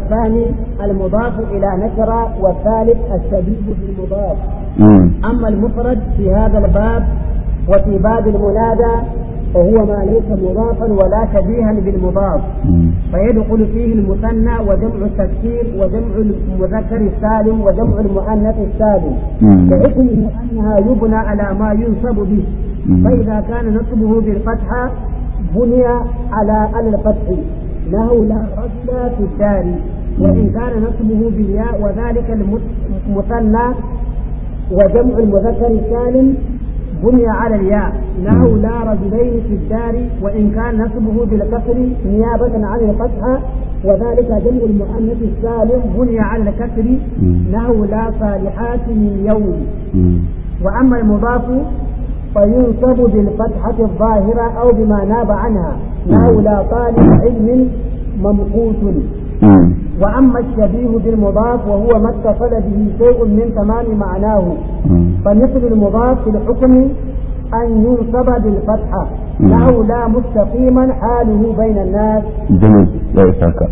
الثاني المضاف إلى نكرة والثالث الشبيه بالمضاف أما المفرد في هذا الباب وفي باب المنادى وهو ما ليس مضافا ولا شبيها بالمضاف فيدخل فيه المثنى وجمع التكسير وجمع المذكر السالم وجمع المؤنث السالم كحكمه انها يبنى على ما ينصب به فاذا كان نصبه بالفتحه بني على على الفتح له لا رجل في الدار وان كان نصبه بالياء وذلك المثنى وجمع المذكر السالم بني على الياء له لا رجلين في الدار وإن كان نسبه بالكسر نيابة عن الفتحة وذلك جمع المؤنث السالم بني على الكسر له لا صالحات من يوم وأما المضاف فينصب بالفتحة الظاهرة أو بما ناب عنها له لا طالب علم ممقوت وأما الشبيه بالمضاف وهو ما اتصل به شيء من تمام معناه فمثل المضاف في الحكم أن ينصب بالفتحة له لا مستقيما حاله بين الناس جميل لا يساك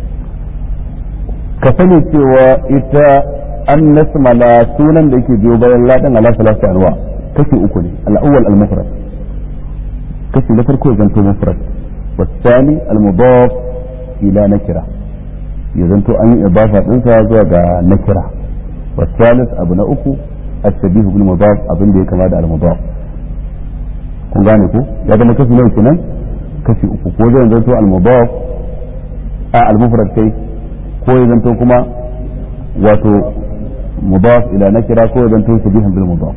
كفني cewa ita an nasmala sunan da yake biyo bayan ladan ala salatu anwa kashi uku ne al-awwal al-mufrad kashi na farko zanto mufrad والثاني المضاف إلى نكرة يزنتو أن إضافة إنسا زوجة نكرة والثالث أبو نأكو الشبيه بالمضاف أبن دي كما دا المضاف kun gane ko ya zama kashi nawa kenan kashi uku ko zai zanto al-mudaf a al-mufrad kai ko ya zanto kuma wato mudaf ila nakira ko ya zanto shabihan bil mudaf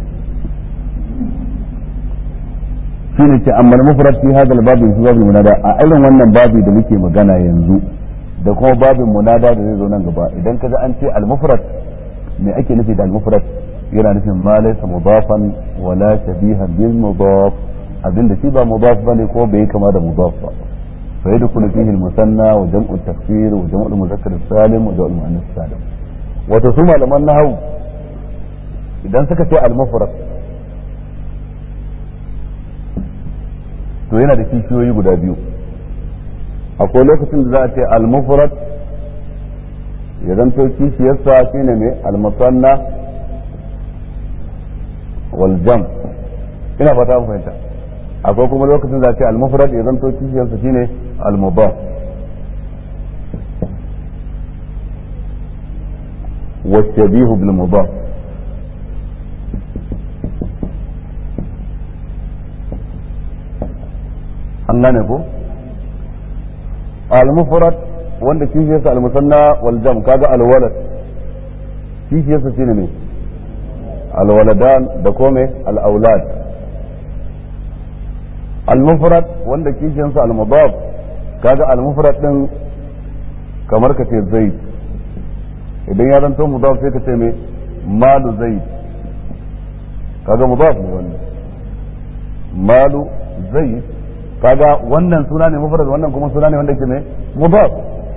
shine ce amma al-mufrad fi hadha al-bab fi bab munada a irin wannan babi da muke magana yanzu da kuma babin munada da zai zo nan gaba idan kaga an ce al-mufrad me ake nufi da al-mufrad yana nufin ma laysa mudafan wala shabihan bil mudaf abinda shi ba mudaf bane ko bai kama da mudaf ba fa yadkhulu fihi al-musanna wa jam'u at-takfir wa jam'u al-muzakkar as-salim wa jam'u al-muannath salim wato su malaman nahwu idan suka ce al-mufrad to yana da kishiyoyi guda biyu akwai lokacin da za a ce al-mufrad ya zanto kishiyarsa shine mai al-musanna wal jam ina fata mu fahimta akwai kuma lokacin da a ce al-mufrad ya zanto kishiyarsa shine al-mudaf والشبيه بالمضاف an gane ko al-mufrad wanda kishiyarsa al-musanna wal jam kaga al-walad kishiyarsa shine ne al-waladan da kome al-aulad al-mufrad wanda kishiyarsa al-mudaf kaga al-mufrad din kamar ka ce zaid idan ya zanto mudaf sai ka ce me malu zaid kaga mudaf ne wannan malu zaid kaga wannan suna ne mufrad wannan kuma suna ne wanda yake ne mudaf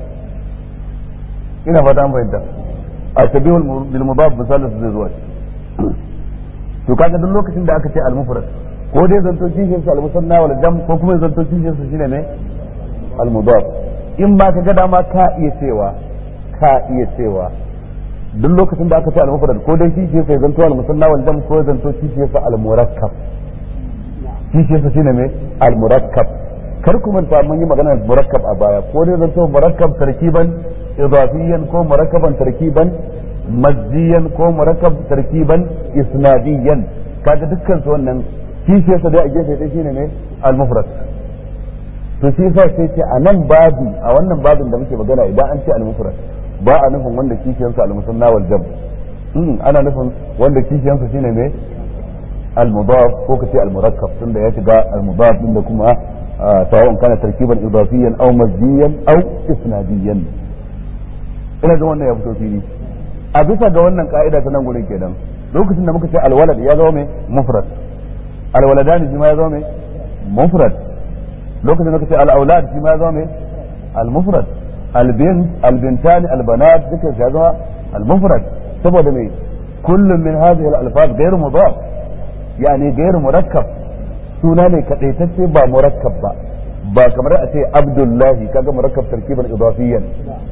ina fata an fahimta ashabihul bil mudaf misalin zai zuwa to kaga duk lokacin da aka ce al mufrad ko dai zanto kishin sa al musanna wal jam ko kuma zanto kishin sa shine ne al mudaf in ba ka ga dama ka iya cewa ka iya cewa duk lokacin da aka ce al mufrad ko dai kishin sa zanto al musanna wal jam ko zanto kishin sa al murakkab kishiyarsa shine mai al-murakkab kar ku manta mun yi magana murakkab a baya ko ne zanto murakkab tarkiban idafiyan ko murakkaban tarkiban mazdiyan ko murakkab tarkiban isnadiyan kaga dukkan su wannan kishiyarsa dai a gefe dai shine mai al-mufrad to shi yasa sai ce a nan babi a wannan babin da muke magana idan an ce al-mufrad ba a nufin wanda kishiyarsa al-musanna wal jam ana nufin wanda kishiyarsa shine mai المضاف ko kace المركب tunda ya shiga المضاف din da kuma sawa'un kana tarkiban idafiyan aw mazdiyan aw isnadiyan ina ga wannan ya fito fili a bisa ga wannan ka'ida ta nan gurin kenan lokacin da muka ce alwalad ya zama mai mufrad alwaladani shi ma ya zama mai mufrad lokacin da muka ce al-aulad shi ma ya zama mai al-mufrad al-bint al-bintani al-banat duka ya zama al-mufrad saboda mai kullum min hadhihi al-alfaz ghayr mudaf yani gairu murakkab suna ne kadaitacce ba murakkab ba ba kamar a ce abdullahi kaga murakkab tarkiban idafiyan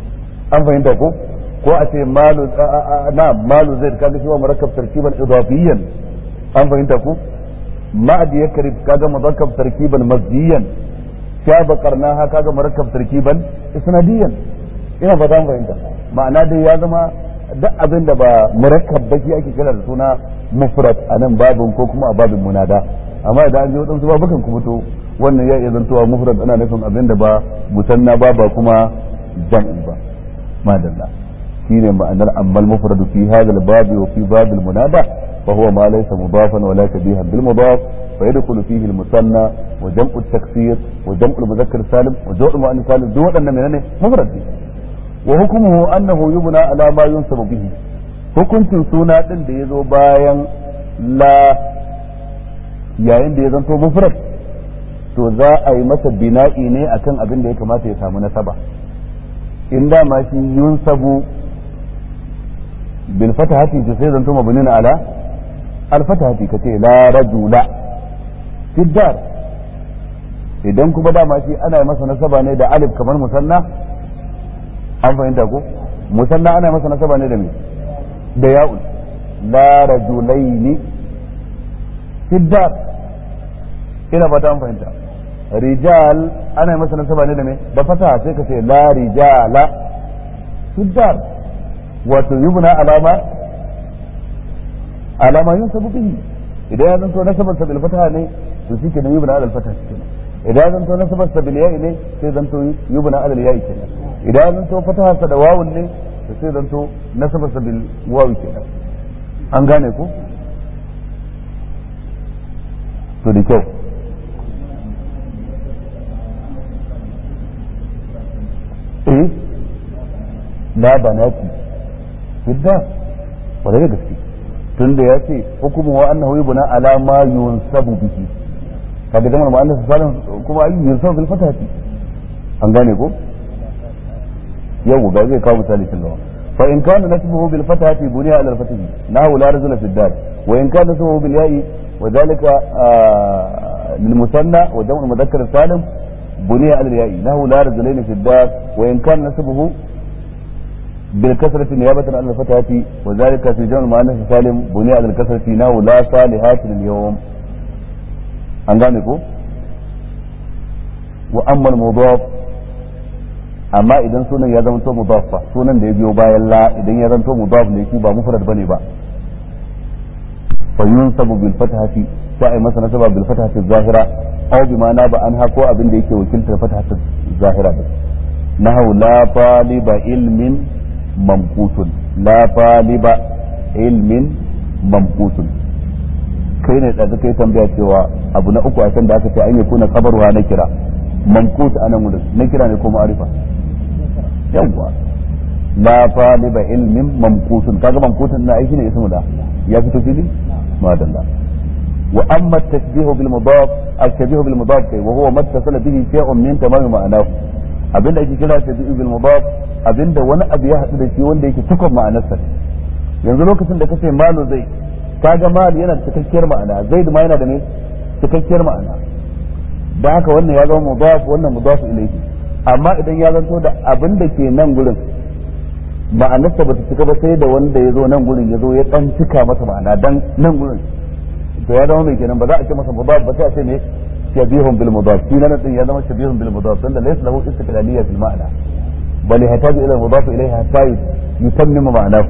an fahimta ko ko a ce malu na malu zai kaga shi wa murakkab tarkiban idafiyan an fahimta ko ma'adi ya karib kaga murakkab tarkiban mazdiyan shaba qarnaha kaga murakkab tarkiban isnadiyan ina fata an fahimta ma'ana dai ya zama duk abin da ba murakkab ba shi ake kira da suna mufrad a nan babin ko kuma a babin munada amma idan an je wadansu babukan kuma to wannan ya iya zantowa mufrad ana nufin abin da ba musanna ba ba kuma jam'i ba madalla shine ma'anar ammal mufrad fi hadha al-bab wa fi bab al-munada fa huwa ma laysa mudafan wa la shabihan bil mudaf fa yadkhulu fihi al-musanna wa jam'u at-taksir wa jam'u al-mudhakkar salim wa jam'u al-mu'annath salim duk waɗannan menene mufrad ne wa hukmuhu annahu yubna ala ma yunsabu bihi hukuncin suna din da yazo bayan la yayin da ya zanto mufrad to za a yi masa bina'i ne akan abin da ya kamata ya samu nasaba in da ma shi yunsabu bil fatahati to sai zanto mabnin ala al fatahati kace la rajula fiddar idan kuma dama shi ana yi masa nasaba ne da alif kamar musanna an fahimta ko musanna ana masa nasaba ne da me da ya'ul la rajulaini fiddar ina fata an fahimta rijal ana yi masa nasaba ne da me da fata sai ka ce la rijala fiddar wato yubna alama alama yin sabu bihi idan ya zanto nasabar sabil fataha ne to shi ke da yubna alal fataha kenan idan ya zanto nasabar sabil ya'i ne sai zanto yubna alal ya'i kenan idan ya zanto fataha sa da wawun ne to sai zanto nasabar sabil wawi kenan an gane ko to da kyau eh la banati fidda wala da gaske tunda ya ce hukumu wa annahu yubna ala ma yunsabu bihi kaga jama'ar mu'annas salim kuma ayi yunsabu bil fatati an gane ko yau ga zai kawo misali kin lawa fa in kana nasbuhu bil fatati buniya ala al fatihi nahu la rajula fi dar wa in kana nasbuhu bil ya'i wa dhalika lil musanna wa jam'u mudhakkar salim بني على الياء له لا رجلين في الدار وإن كان نسبه بالكسرة نيابة عن الفتاة وذلك في جمع المؤنث سالم بني على الكسرة له لا صالحات اليوم an gane ko wa amma mudaf amma idan sunan ya zama to mudaf fa sunan da ya biyo bayan la idan ya zanto mudaf ne shi ba mufrad bane ba fa yunsabu bil fathati sai ai masa nasaba bil fathati zahira aw bima na ba anha ko abin da yake wakiltar fathati zahira din nahu la taliba ilmin mamqutun la taliba ilmin mamqutun kai ne da kai tambaya cewa abu na uku a can da aka ce an yi kuna kabarwa na kira mamkut anan wurin na kira ne ko ma'arifa yawwa la taliba ilmin mamkutun kaga mamkutun na aiki ne ismu da ya fito fili madalla wa amma tashbihu bil mudaf at-tashbihu bil mudaf kai wa huwa mattasala bihi shay'un min tamam ma'anahu abinda ake kira tashbihu bil mudaf abinda wani abu ya hadu da shi wanda yake cikon ma'anarsa yanzu lokacin da kace malu zai kaga mal yana da cikakkiyar ma'ana zaid ma yana da ne cikakkiyar ma'ana da haka wannan ya zama mudaf wannan mudaf ilayhi amma idan ya zanto da abin da ke nan gurin ma'anarsa bata cika ba sai da wanda ya zo nan gurin ya zo ya dan cika masa ma'ana dan nan gurin to ya zama mai kenan ba za a ce masa mudaf ba sai a ce ne shabihun bil mudaf shi nan din ya zama shabihun bil mudaf tunda laysa lahu istiqlaliyya fil ma'ana bal yahtaju ila mudaf ilayhi hatta yutammimu ma'anahu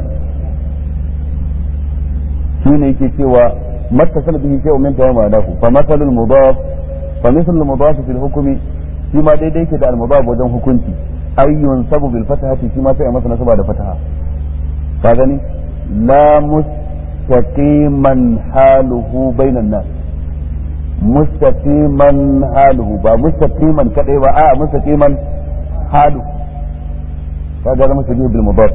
shine yake cewa mattasal bihi shay'un min tamam ma'anahu fa masalul mudaf fa mithlul mudaf fil hukmi shi ma daidai yake da al mudaf wajen hukunci ayyun sabu bil fatahati shi ma sai a masa nasaba da fataha ka gani la mustaqiman haluhu bainan nas mustaqiman haluhu ba mustaqiman kadai ba a mustaqiman halu kaga zama shi bil mudaf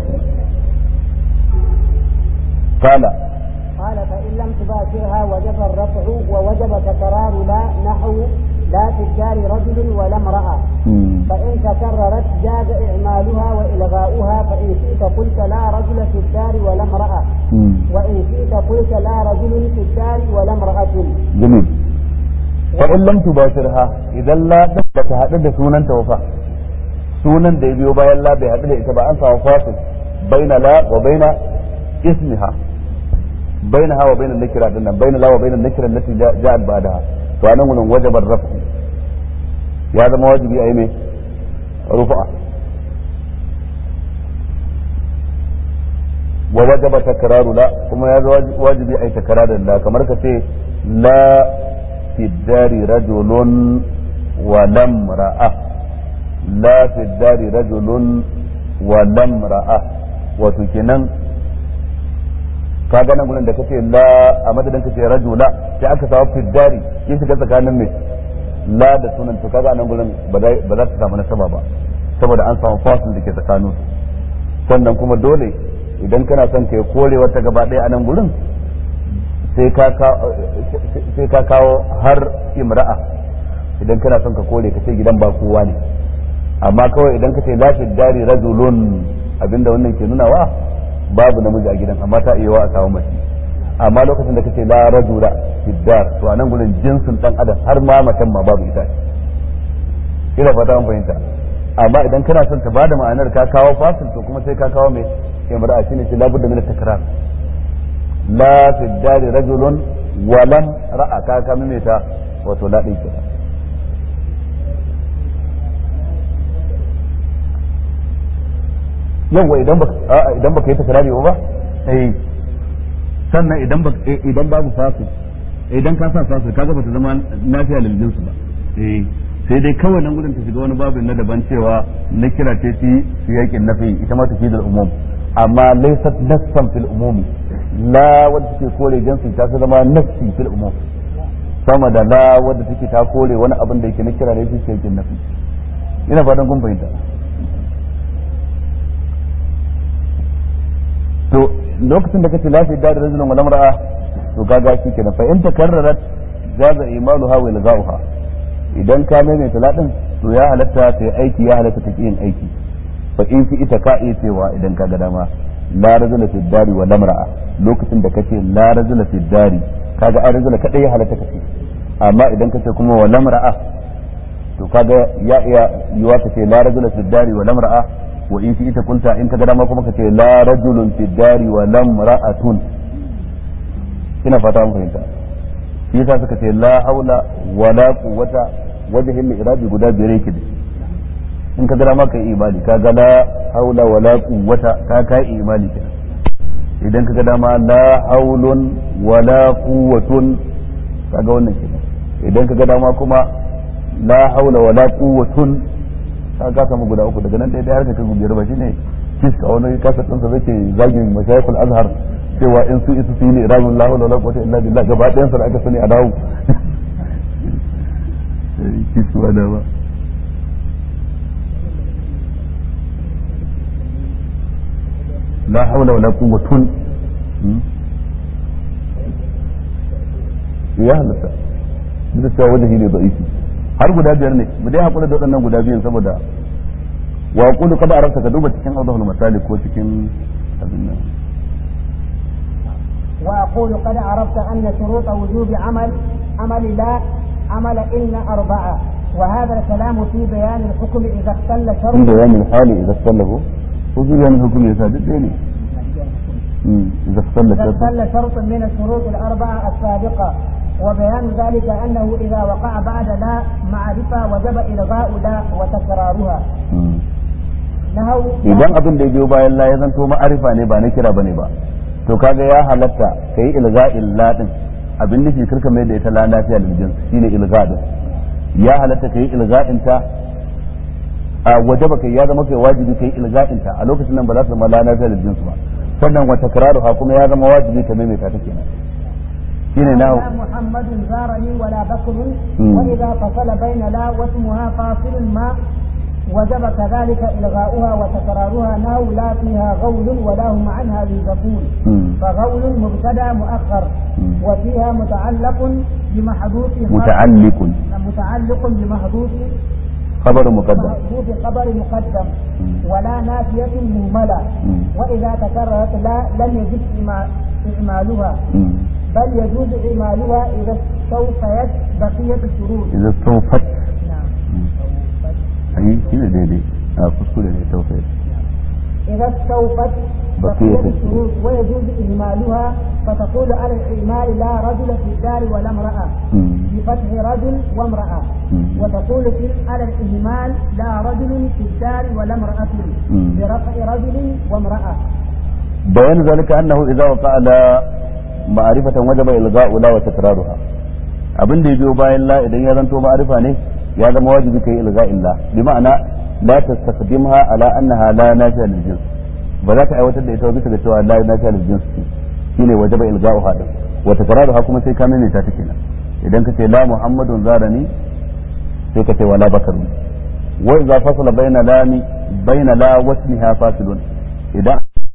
قال قال فإن لم تباشرها وجب الرفع ووجب تكرار لا نحو لا في الدار رجل ولا امرأة فإن تكررت جاز إعمالها وإلغاؤها فإن شئت قلت لا رجل في الدار ولا امرأة وإن شئت قلت لا رجل في الدار ولا امرأة جميل فإن لم تباشرها إذا لا تثبت هذا سونا توفى sunan da ya biyo bayan la bai haɗu da ita ba an samu fasil baina la wa baina ismiha baina ha wa baina nakira din nan baina la wa baina nakira allati ja'at ba'daha to anan gurin wajabar rafu ya zama wajibi a yi mai rufa wa wajaba takraru la kuma ya zama wajibi a yi takrarin la kamar ka ce la fi dari rajulun wa lam ra'a la fi dari rajulun wa lam ra'a wato kenan ka ga nan gurin da kace la a madadin kace rajula sai aka samu fi dari kin shiga tsakanin mai la da sunan to kaga nan gurin ba za ta samu nasaba ba saboda an samu fasil da ke tsakanin sannan kuma dole idan kana son ka kore wata gaba ɗaya a nan gurin sai ka kawo har imra'a idan kana son ka kore ka ce gidan ba kowa ne amma kawai idan ka ce lafi dari rajulun abinda wannan ke nunawa babu namiji a gidan amma ta iya wa a samu mace amma lokacin da kace la rajula fiddar to anan gurin jinsin dan adam har ma macen ma babu ita ina fata an fahimta amma idan kana son ta bada ma'anar ka kawo fasil to kuma sai ka kawo mai imra'a shine shi labudda min takrar la fiddar rajulun wa lam ra'a ka ka mimeta wato la din kenan yawa idan baka idan baka yi takrari ba eh sannan idan idan babu fasil idan ka sa fasil kaga bata zama lafiya lil jinsu ba eh sai dai kawai nan gudun ta shiga wani babin na daban cewa na kira ce fi siyakin nafi ita ma tafi da umum amma laysat nassan fil umum la wadda take kore jinsi ta zama nassi fil umum sama da la wadda take ta kore wani abin da yake na kira ne fi siyakin nafi ina fatan kun fahimta to lokacin da kace lafi da rajulun wal mar'a to kaga shi kenan fa in takarrarat jaza imaluha wa ilghauha idan ka maimaita ladin to ya halatta ta yi aiki ya halatta ta yin aiki fa in fi ita ka iya cewa idan ka ga dama la rajula fi dari wa lamra'a lokacin da kace la rajula fi dari kaga ai rajula kadai ya halatta kace amma idan kace kuma wa lamra'a to kaga ya iya yiwa kace la rajula fi dari wa lamra'a wa in fi ita kunta in ka ga dama kuma kace la rajulun fi dari wa lamra'atun ina fata mun fahimta shi yasa suka ce la haula wala quwwata wajhin al-irabi guda biyar yake da in ka gara maka imani ka ga la haula wala quwwata ka ka imani kenan idan ka ga dama la haulun wala quwwatun kaga wannan kenan idan ka ga dama kuma la haula wala quwwatun ka ga samu guda uku daga nan dai har ka kai biyar ba shine kiska wani kasa ɗinsa zai ke zagin mashayikul azhar cewa in su isu su yi ne iramin lahu la quwwata illa billah gaba ɗayan sa da aka sani a dawo kisuwa da ba la hawla wala quwwatun ya halatta duk da cewa wajen ne da'ifi har guda biyar ne mu dai hakura da waɗannan guda biyun saboda wa qulu qad arafta ka duba cikin awdahul masalik ko cikin abin nan وأقول قد عرفت أن شروط وجوب عمل عمل لا عمل إن أربعة وهذا الكلام في بيان الحكم إذا اختل شرط في بيان الحال إذا اختله وفي بيان الحكم إذا الديني إذا اختل إذا شرط اختل شرط من الشروط الأربعة السابقة وبيان ذلك أنه إذا وقع بعد لا معرفة وجب إلغاء لا وتكرارها مم. نهوا idan abin da ya biyo bayan la ya zanto ma'arifa ne ba na kira bane ba to kaga ya halatta kai ilga'il la din abin nufi karka mai da ita la lafiya lil jins shine ilga din ya halatta kai ilga'in ta a wajaba kai ya zama kai wajibi kai ilga'in ta a lokacin nan ba za ta zama la lafiya lil jins ba sannan wa takraruha kuma ya zama wajibi ka maimaita ta kenan shine na لا محمد زارني ولا بكر مم. وإذا فصل بين لا واسمها فاصل ما وجب كذلك إلغاؤها وتكرارها ناو لا فيها غول ولا هم عنها ينزفون مم. فغول مبتدا مؤخر مم. وفيها متعلق بمحذوف خبر- متعلق متعلق بمحذوف خبر مقدم محذوف خبر مقدم مم. ولا نافية مهملة مم. وإذا تكررت لا لم يجب إما- إعمالها مم. بل يجوز إعمالها إذا استوفيت بقية الشروط إذا استوفت نعم ai shi ne daidai a kuskure ne tawfid إذا استوفت بقية بقية الشروط ويجوز إهمالها فتقول على الإهمال لا رجل في الدار ولا امرأة بفتح رجل وامرأة وتقول في على الإهمال لا رجل في الدار ولا امرأة برفع رجل وامرأة بيان ذلك أنه إذا وقع لا معرفة وجب إلغاء لا وتكرارها abin da ya biyo bayan la idan ya zanto ma'arifa ne ya zama wajibi kai ilga illa bi ma'ana la tastakdimha ala annaha la nafi'a lil jins ba za ka aiwatar da ita bisa ga cewa la nafi'a lil jins shine wajaba ilga'uha din wa takraruha kuma sai ka mene ta take nan idan ka ce la muhammadun zarani sai ka ce wala bakarun wa idza fasala baina lami baina la wasmiha fasilun idan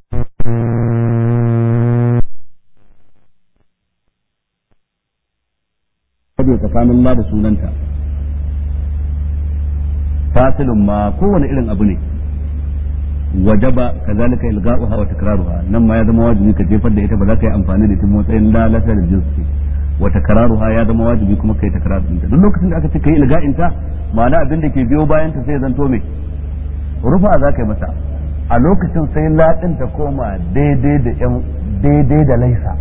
rabe tsakanin la da sunanta fasilun ma kowane irin abu ne wajaba kazalika ilga'uha wa takraruha nan ma ya zama wajibi ka jefar da ita ba za ka yi amfani da ita matsayin la la da jinsi wa takraruha ya zama wajibi kuma kai takrar din ta duk lokacin da aka ce kai ilga'in ta ma'ana abin da ke biyo bayan ta sai zanto me rufa za ka yi mata a lokacin sai la din ta koma daidai da yan daidai da laisa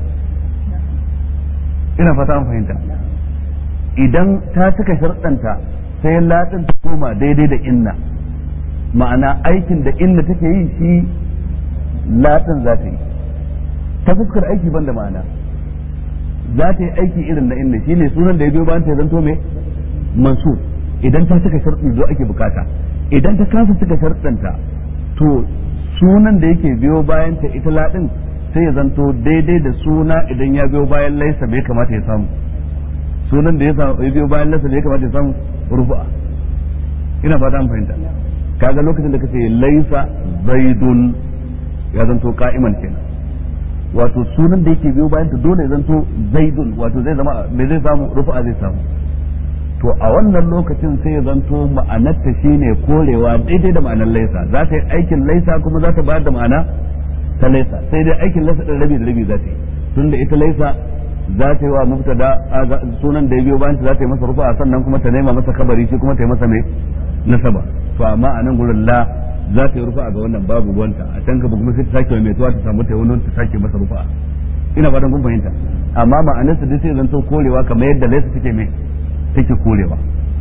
ina fata an fahimta idan ta cika sharɗanta sai latin ta koma daidai da inna ma'ana aikin da inna take yi shi latin za ta yi ta fuskar aiki banda ma'ana za ta yi aiki irin na inna shine sunan da ya biyo bayan ta zanto mai mansur idan ta cika sharɗin zo ake bukata idan ta kasa cika sharɗanta to sunan da yake biyo bayan ta ita latin sai ya zanto daidai da suna idan ya biyo bayan laisa bai kamata ya samu sunan da ya samu ya biyo bayan laisa bai kamata ya samu rufa ina fata an fahimta kaga lokacin da kace laisa zaidun ya zanto ka'iman kenan wato sunan da yake biyo bayan ta dole ya zanto zaidun wato zai zama me zai samu rufa zai samu to a wannan lokacin sai ya zanto ma'anarta shine korewa daidai da ma'anar laisa za ta yi aikin laisa kuma za ta bayar da ma'ana ta laisa sai dai aikin laisa din rabi da rabi za ta yi tunda ita laisa za ta yi wa mubtada sunan da ya biyo bayan ta za ta yi masa rufa sannan kuma ta nema masa kabari shi kuma ta yi masa mai nasaba to amma a nan gurin la za ta yi rufa ga wannan babu ruwanta a can gaba kuma sai ta sake mai tuwa ta samu ta wani ta sake masa rufa ina fatan kun fahimta amma ma'anar su dai sai zanto korewa kamar yadda laisa take mai take korewa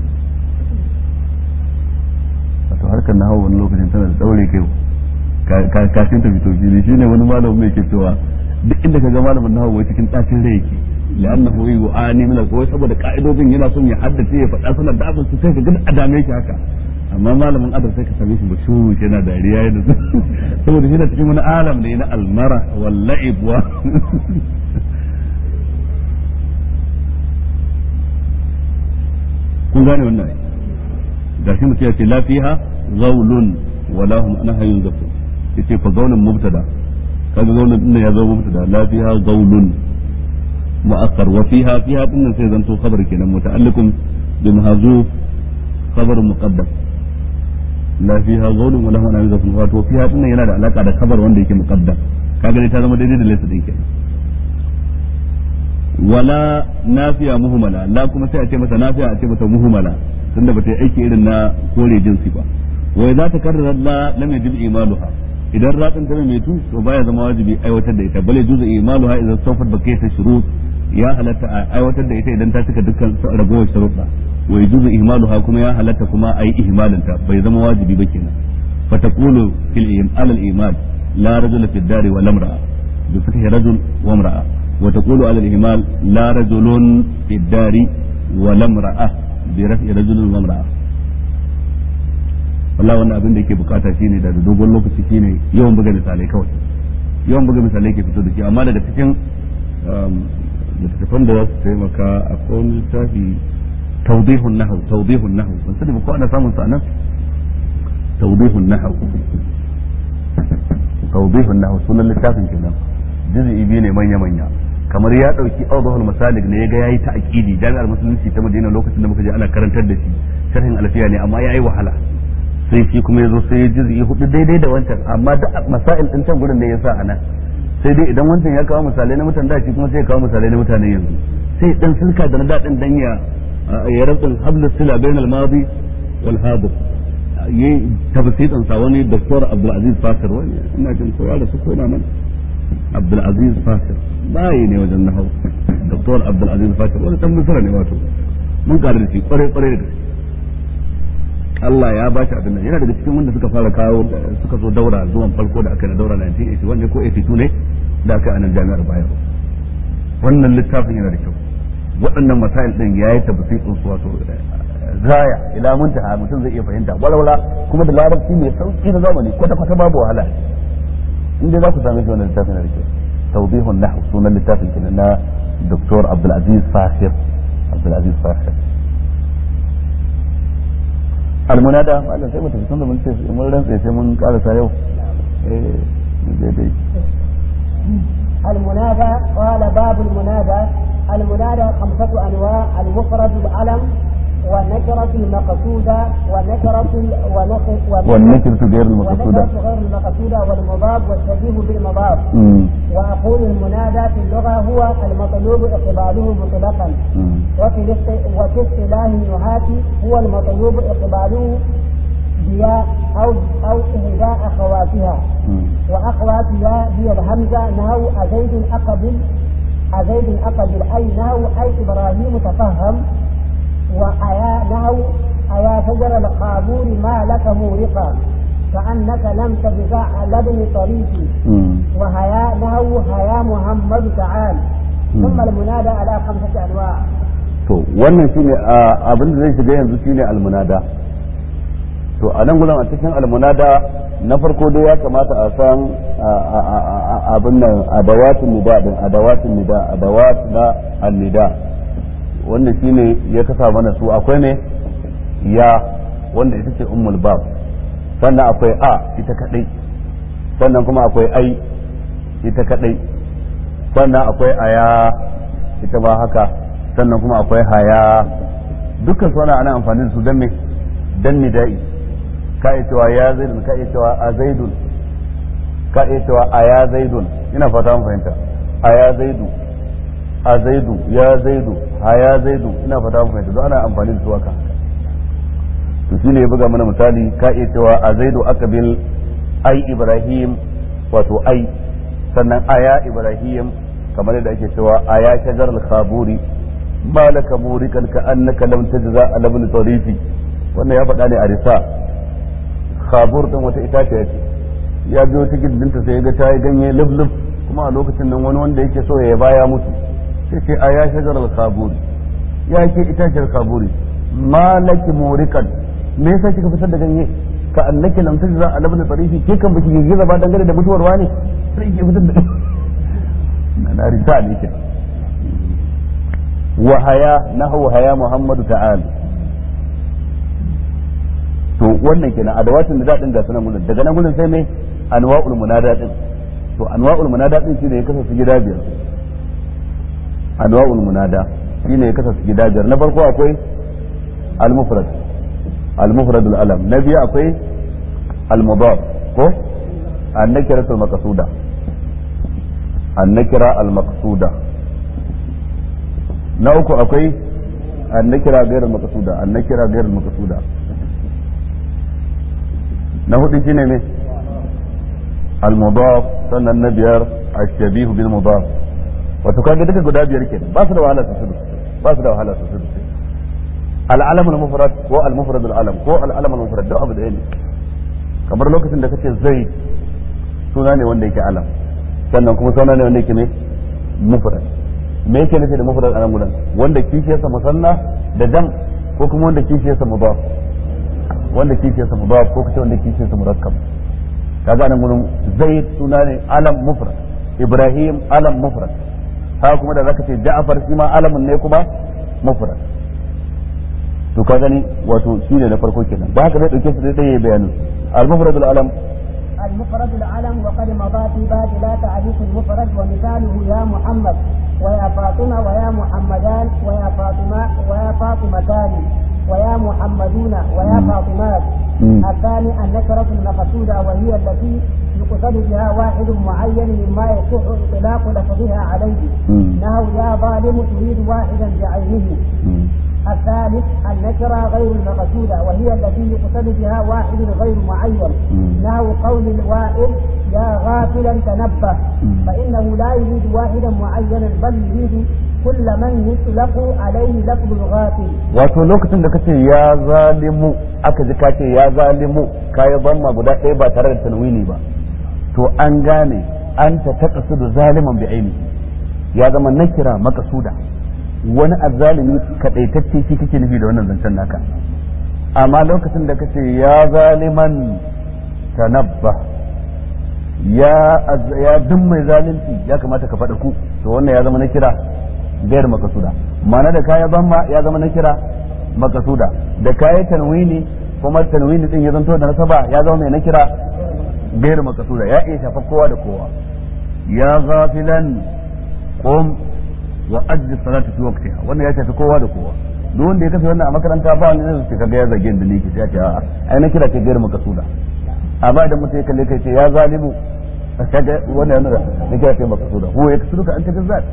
wato harkar na hawa wani lokacin tana da daure kai kafin ta fito fili shine wani malamin mai ke cewa duk inda ka ga malamin na hawa cikin ɗacin rai yake li'annahu yu'ani min al saboda ka'idojin yana son ya haddace ya faɗa suna da abin su sai ka ga adame shi haka amma malamin adab sai ka same shi bashu yana dariya yana saboda shi na cikin wani alam ne na almara wal la'ib wa kun gane wannan da shi mutum ya ce lafiha zaulun wala hum anha yunzafu yace fa zaulun mubtada kaga zaulun din ya zo mubtada lafiha zaulun mu'akkar wa fiha fiha din sai zanto khabar kenan muta'alliqun bi mahzuf khabar muqaddam la fiha zaulun wala hum anha yunzafu wato fiha din yana da alaka da khabar wanda yake muqaddam kaga ne ta zama daidai da laysa din kenan wala nafiya muhmala la kuma sai a ce mata nafiya a ce mata muhmala tunda bata yi aiki irin na kore jinsi ba wai za ta karrara la lam yajib imaluha idan ratsin ta mai tu to baya zama wajibi aiwatar da ita bale juzu imaluha idan sawfat bakiyat shurut ya halatta a aiwatar da ita idan ta cika dukkan ragowar sharuɗa wa yajuzu ihmaluha kuma ya halatta kuma ayi ihmalin ta bai zama wajibi ba kenan fa taqulu fil imal al imal la rajula fi dari wa lamra'a bi fathi rajul wa imra'a wa taqulu ala al ihmal la rajulun fi dari wa lamra'a bi raf'i rajulin wa imra'a wallahi wannan abin da yake bukata shine da dogon lokaci shine yawan buga misalai kawai yawan buga misalai ke fito da shi amma daga cikin littattafan da za su taimaka a kowane littafi tawdihun nahw tawdihun nahw ban sani ba ko ana samun sa nan tawdihun nahw tawdihun nahw sunan littafin kenan juz'i biyu ne manya manya kamar ya dauki awdahul masalik ne yaga yayi ta aqidi jami'ar musulunci ta Madina lokacin da muka je ana karantar da shi sharhin alfiya ne amma yayi wahala sai shi kuma yazo sai ya juz'i hudu daidai da wancan amma da masail din can gurin ne yasa anan sai dai idan wancan ya kawo misalai na mutan da shi kuma sai ya kawo misalai na mutanen yanzu sai dan sulka da na dadin dan ya ya rabin hablu sila bain al madi wal hadir yi tafsirin sa wani doktor Abdulaziz Fasir wani ina jin kowa da su koma nan Abdulaziz Fasir bayi ne wajen nahau doktor Abdulaziz Fasir wani dan misra ne wato mun kare da shi kware kware da gaske Allah ya ba shi abin nan yana daga cikin wanda suka fara kawo suka zo daura zuwan farko da aka yi na daura 1981 ne ko 82 ne da aka yi a nan jami'ar Bayero wannan littafin yana da kyau waɗannan masail din yayi tafsirin su wato gaya ila muntaha mutum zai iya fahimta walwala kuma da larabci mai sauki na zamani kwata kwata babu wahala in dai za ku same shi wannan littafin da kyau tawbihun nahw sunan littafin kenan na Dr. Abdul Aziz Fahir Abdul Aziz Fahir almunada malam sai mutum tun da mun ce mun rantsa sai mun karasa yau eh daidai المنادى قال باب المنادى المنادى خمسة أنواع المفرد العلم والنكرة المقصودة ونكرة والنكرة غير المقصودة والنكرة غير المقصودة والمضاف والشبيه بالمضاف وأقول المنادى في اللغة هو المطلوب إقباله مطلقا وفي وفي اصطلاح النهاة هو المطلوب إقباله بياء أو أو إحدى أخواتها وأخواتها هي الهمزة نهو أزيد أقبل أزيد أقبل أي نهو أي إبراهيم تفهم وأيا نهو أيا شجر القابور ما لك مورقا كأنك لم تجزع على ابن طريقي وهيا نهو هيا محمد تعال ثم المنادى على خمسة أنواع to wannan shine abin da zai shiga yanzu shine almunada to a nan gudan a cikin almunada na farko dai ya kamata a san abin nan adawatin nida din adawatin nida adawat na annida wanda shine ya kasa mana su akwai ne ya wanda ita ce ummul bab sannan akwai a ita kadai sannan kuma akwai ai ita kadai sannan akwai aya ita ma haka sannan kuma akwai haya dukkan su ana amfani da su dan me dan nida'i ka iya cewa ya zaidun ka iya cewa a zaidun ka iya cewa a ya zaidun ina fata mun fahimta a ya zaidu a zaidu ya zaidu a ya zaidu ina fata mun fahimta don ana amfani da su haka to shine ya buga mana misali ka iya cewa a zaidu akabil ai ibrahim wato ai sannan aya ibrahim kamar yadda ake cewa aya shajar al-khaburi malaka murikan ka annaka lam tajza ala ibn tarifi wannan ya faɗa ne a risa khabur din wata itaciya ce ya biyo ta gindinta sai ga ta yi ganye lub kuma a lokacin nan wani wanda yake so ya baya mutu sai ce a ya shagar al-khaburi ya ke itaciyar khaburi malaki murikan me yasa kika fitar da ganye ka annaki lam tajza ala ibn tarifi ke kan baki girgiza ba dangane da mutuwar wani sai ki fitar da na risa ne ke wa haya nahu haya muhammadu ta'ala to wannan kenan adawatin da dadin ga sunan gurin daga nan gurin sai mai anwa'ul munada din to anwa'ul munada din shine ya kasance gida biyar anwa'ul munada shine ya kasance gida biyar na farko akwai al-mufrad al-mufrad al-alam na biyu akwai al-mudaf ko an-nakira al-maqsuda an-nakira al-maqsuda na uku akwai an-nakira ghayr al-maqsuda an-nakira ghayr al-maqsuda na hudu shine ne al-mudaf sannan na biyar ash-shabih bil mudaf wato kaga duka guda biyar kenan ba su da wahala su su ba su da wahala su su al-alam al-mufrad ko al-mufrad al-alam ko al-alam al-mufrad da abu da ne kamar lokacin da kace zaid suna ne wanda yake alam sannan kuma suna ne wanda yake ne mufrad me yake nufi da mufrad anan gudan wanda kishiyarsa musanna da dam ko kuma wanda kishiyarsa mudaf wanda kishiyarsa mudaf ko kace wanda kishiyarsa murakkab kaga nan gurin zaid suna ne alam mufrad ibrahim alam mufrad haka kuma da zaka ce ja'far shi ma alamun ne kuma mufrad to ka gani wato shine na farko kenan ba haka zai dauke su dai yayi bayanin al mufrad al alam المفرد العلم وقد مضى في باب لا تعريف المفرد ومثاله يا محمد ويا فاطمة ويا محمدان ويا فاطمة ويا فاطمتان ويا محمدون ويا فاطمات الثاني النكرة المقصودة وهي التي يقصد بها واحد معين مما يصح إطلاق لفظها عليه نهو يا ظالم تريد واحدا بعينه الثالث النكرة غير المقصودة وهي التي يقصد بها واحد غير معين نحو قول الوائل يا غافلا تنبه فإنه لا يريد واحدا معينا بل يريد كل من يطلق عليه لفظ الغافل wato lokacin da kace ya zalimu aka ji kace ya zalimu kayi zamma guda ɗaya ba tare da tanwini ba to an gane an ta taqasudu zaliman bi aini ya zama nakira makasuda wani azzalimi kadaitacce shi kake nufi da wannan zancen naka amma lokacin da kace ya zaliman tanabba ya ya duk mai zalunci ya kamata ka faɗa ku to wannan ya zama na kira gayar makasuda ma'ana da kaya zamma ya zama na kira makasuda da kaya tanwini kuma tanwini din ya zanto da nasaba ya zama mai na kira gayar makasuda ya iya shafa kowa da kowa ya ghafilan qum wa ajji salati fi waqtiha wannan ya shafi kowa da kowa duk wanda ya kafa wannan a makaranta ba wanda zai ce kaga ya zage da liki sai ya ce ai na kira ce gayar makasuda amma idan mutum ya kalle kai ce ya zalimu kaga wannan yana da kira ce makasuda huwa yaksuruka anta bizzat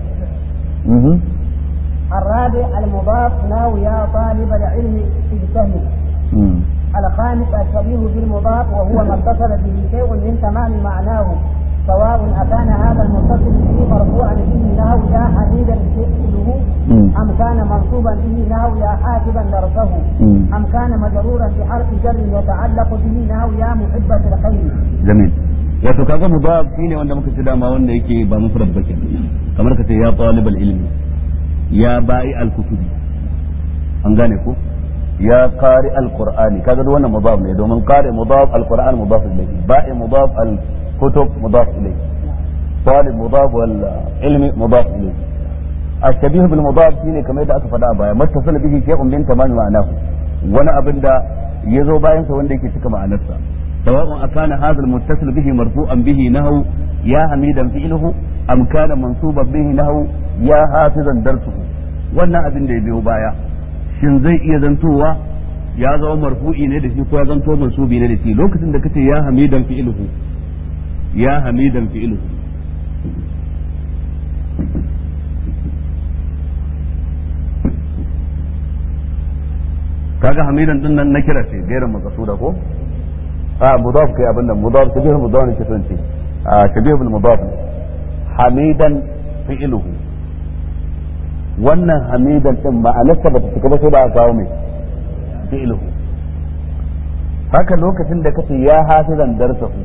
الرابع المضاف ناو يا طالب العلم اجتهد الخامس الشبيه بالمضاف وهو ما اتصل به شيء من تمام معناه سواء أكان هذا المتصل به مرفوعا به نحو يا حميدا فعله أم كان منصوبا به نحو يا حاسبا درسه أم كان مجرورا بحرف جر يتعلق به نحو يا محبة الخير جميل wato kaga mudaf shine wanda muka ci dama wanda yake ba mufrad ba kenan kamar ka ce ya talibal ilmi ya ba'i al-kutubi an gane ko ya qari al-qur'ani kaga duk wannan mudaf ne domin qari mudaf al-qur'an mudaf ilayhi ba'i mudaf al-kutub mudaf ilayhi talib mudaf wal ilmi mudaf ilayhi الشبيه بالمضاف shine kamar yadda aka faɗa a baya mattasala bihi shay'un min tamam ma'anahu wani abin da yazo bayan sa wanda yake cika ma'anarsa سواء أكان هذا المتصل به مرفوعا به نهو يا حميدا فعله أم كان منصوبا به نهو يا حافظا درسه wannan abin da ya biyo baya shin zai iya zantowa ya zama marfu'i ne da shi ko ya zanto mansubi ne da shi lokacin da kace ya hamidan fi'luhu ya hamidan fi'luhu kaga hamidan din nan na kira ce gairan makasuda ko a mudaf kai abin nan mudaf shabih mudaf ne kisan ce a shabih bil mudaf hamidan fi'luhu wannan hamidan din ma'anarsa bata cika ba sai da aka kawo mai fi'luhu haka lokacin da kace ya hafizan darsahu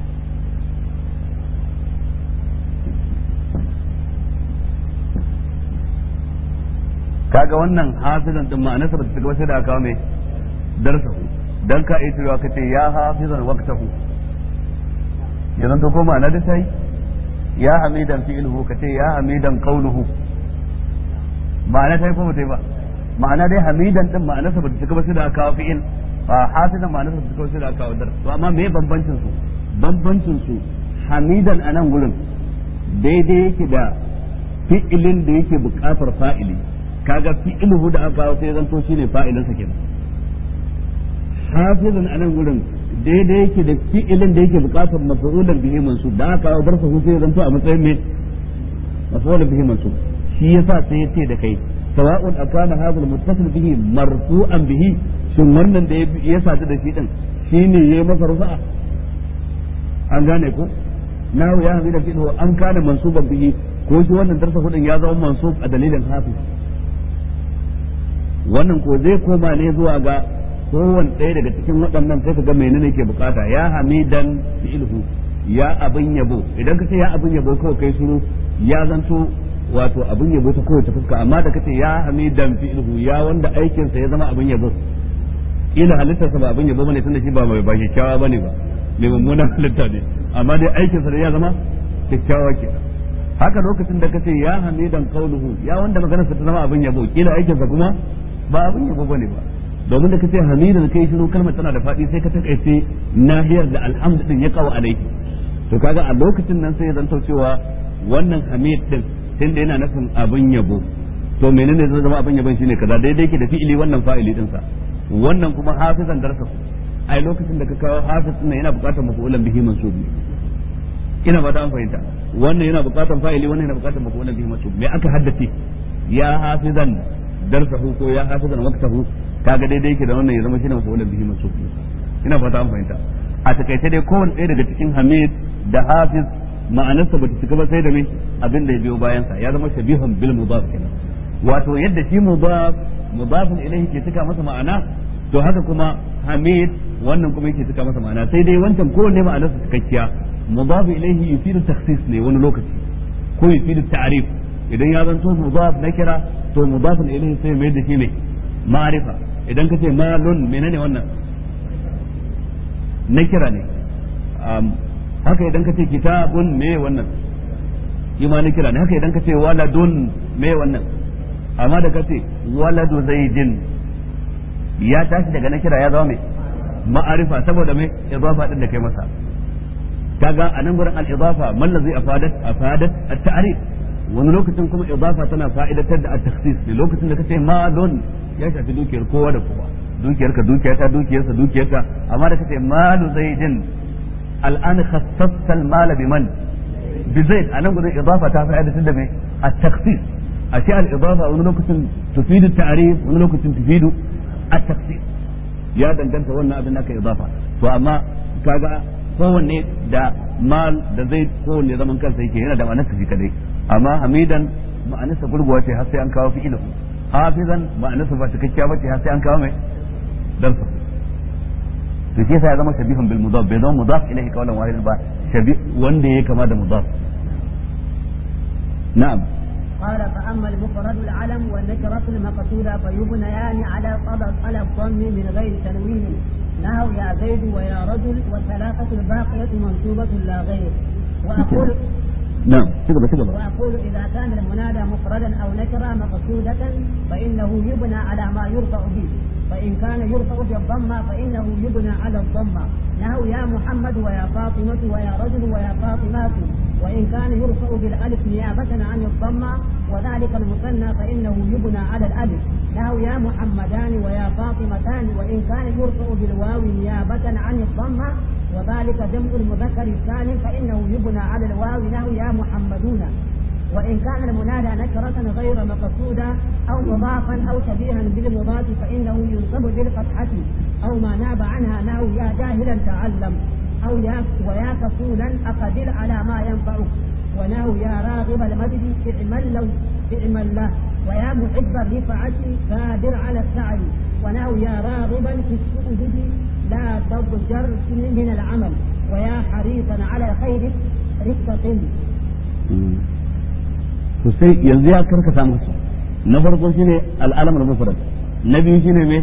kaga wannan hafizan din ma'anarsa bata cika ba sai da aka kawo mai darsahu dan ka iya cewa kace ya hafizan waqtahu yanzu to ko ma'ana da sai ya hamidan fi'luhu kace ya hamidan qawluhu ma'ana tai ko mutai ba ma'ana dai hamidan din ma'ana sa bata cika ba sai da aka kawo fi'il fa hafizan ma'ana sa cika sai da aka kawo dar to amma me bambancin su bambancin su hamidan anan gurin daidai yake da fi'ilin da yake buƙatar fa'ili kaga fi'iluhu da aka kawo sai zanto shine fa'ilin sa kenan hafizan a nan gurin daidai yake da fi'ilin da yake bukatar maf'ulan bihi mansub da aka kawo barsa sai zanto a matsayin me maf'ulan bihi mansub shi yasa sai yace da kai sawa'un akana hadha muttasil bihi marfu'an bihi shin wannan da ya sadu da shi din shine yayi masa rufa'a an gane ko nahu ya hamida fi'lu an kana mansuban bihi ko shi wannan darsa hudin ya zama mansub a dalilin hafiz wannan ko zai koma ne zuwa ga kowane ɗaya daga cikin waɗannan sai ka ga menene ke bukata ya hamidan fi'ilhu ya abin yabo idan ka ce ya abin yabo kawai kai shiru ya zanto wato abin yabo ta kowace fuska amma da kace ya hamidan fi'ilhu ya wanda aikin sa ya zama abin yabo ila halittarsa ba abin yabo bane tunda shi ba mai ba kyakkyawa bane ba mai mummunan halitta ne amma dai aikin sa ya zama kyakkyawa ke haka lokacin da kace ya hamidan qauluhu ya wanda maganarsa ta zama abin yabo kila aikin sa kuma ba abin yabo bane ba domin da kace hamidan kai shiru kalmar tana da faɗi sai ka takaice nahiyar da alhamdu din ya kawo alaihi to kaga a lokacin nan sai ya zanto cewa wannan hamid din tunda yana nufin abin yabo to menene zai zama abin yabon shine kaza daidai yake da fi'ili wannan fa'ili din sa wannan kuma hafizan darsa ai lokacin da ka kawo hafiz din yana buƙatar mafu'ulan bihi mansubi ina ba ta an fahimta wannan yana buƙatar fa'ili wannan yana buƙatar mafu'ulan bihi mansub me aka haddace ya hafizan darsahu ko ya hafizan waqtahu kaga daidai yake da wannan ya zama shine mafa'ulan bihi mansub ina fata an fahimta a takaice dai kowanne ɗaya daga cikin hamid da hafiz ma'anarsa bata cika ba sai da me abin da ya biyo bayan sa ya zama shabihun bil mudaf kenan wato yadda shi mudaf mudafun ilayhi ke cika masa ma'ana to haka kuma hamid wannan kuma yake cika masa ma'ana sai dai wancan kowanne ma'anarsa cikakkiya mudaf ilayhi yufidu takhsis ne wani lokaci ko yufidu ta'rif idan ya zanto mudaf na kira to mudafun ilayhi sai mai da shi ne ma'rifa idan ka ce malun menene wannan na kira ne haka idan ka ce kitabun me wannan shi ma na kira ne haka idan ka ce waladun me wannan amma da ka ce waladu zaidin ya tashi daga na kira ya zama mai ma'arifa saboda mai idafa din da kai masa kaga a nan gurin al-idafa man ladhi afadat afadat at-ta'rif wani lokacin kuma idafa tana fa'idatar da at-takhsis ne lokacin da kace malun ya shafi dukiyar kowa da kowa dukiyar ka dukiyar ta dukiyar sa dukiyar ta amma da kace malu zaidin al'an khassasta al-mala biman bi zaid a nan gurin idafa ta fa'idatar da mai at-takhsis ashe al-idafa wani lokacin tufidu at-ta'rif wani lokacin tufidu at-takhsis ya danganta wannan abin da aka idafa to amma kaga kowanne da mal da zai kowanne zaman kansa yake yana da ma'anarsa shi kadai amma hamidan ma'anarsa gurguwa ce har sai an kawo fi'ilu hafizan ma'anarsa ba cikakkiya ba ce har sai an kawo mai darsa to shi yasa ya zama shabihun bil mudaf bai zama mudaf ilayhi qawlan wahid ba shabi wanda yake kama da mudaf na'am قال فأما المفرد العلم والنكرة المقصودة فيبنيان على طلب على الضم من غير تنوين نهو يا زيد ويا رجل والثلاثة الباقية منصوبة لا غير وأقول نعم تقبل تقبل وأقول إذا كان المنادى مفردا أو نكرة مقصودة فإنه يبنى على ما يرفع به فإن كان يرفع بالضمة فإنه يبنى على الضمة نهو يا محمد ويا فاطمة ويا رجل ويا فاطمات وإن كان يرفع بالألف نيابة عن الضمة وذلك المثنى فإنه يبنى على الألف نهو يا محمدان ويا فاطمتان وإن كان يرفع بالواو نيابة عن الضمة وذلك جمع المذكر السالم فإنه يبنى على الواو نهو يا محمدون وإن كان المنادى نكرة غير مقصودة أو مضافا أو شبيها بالمضاف فإنه ينصب بالفتحة أو ما ناب عنها نحو يا جاهلا تعلم أو يا ويا كفولا أقدر على ما ينفعك ونحو يا راغب المجد اعمل له اعمل له ويا محب الرفعة قادر على السعي ونحو يا راغبا في السؤدد لا تضجر من العمل ويا حريصا على خير رفقة to sai yanzu ya karkata musu na farko shine al'alam al-mufrad na biyu shine me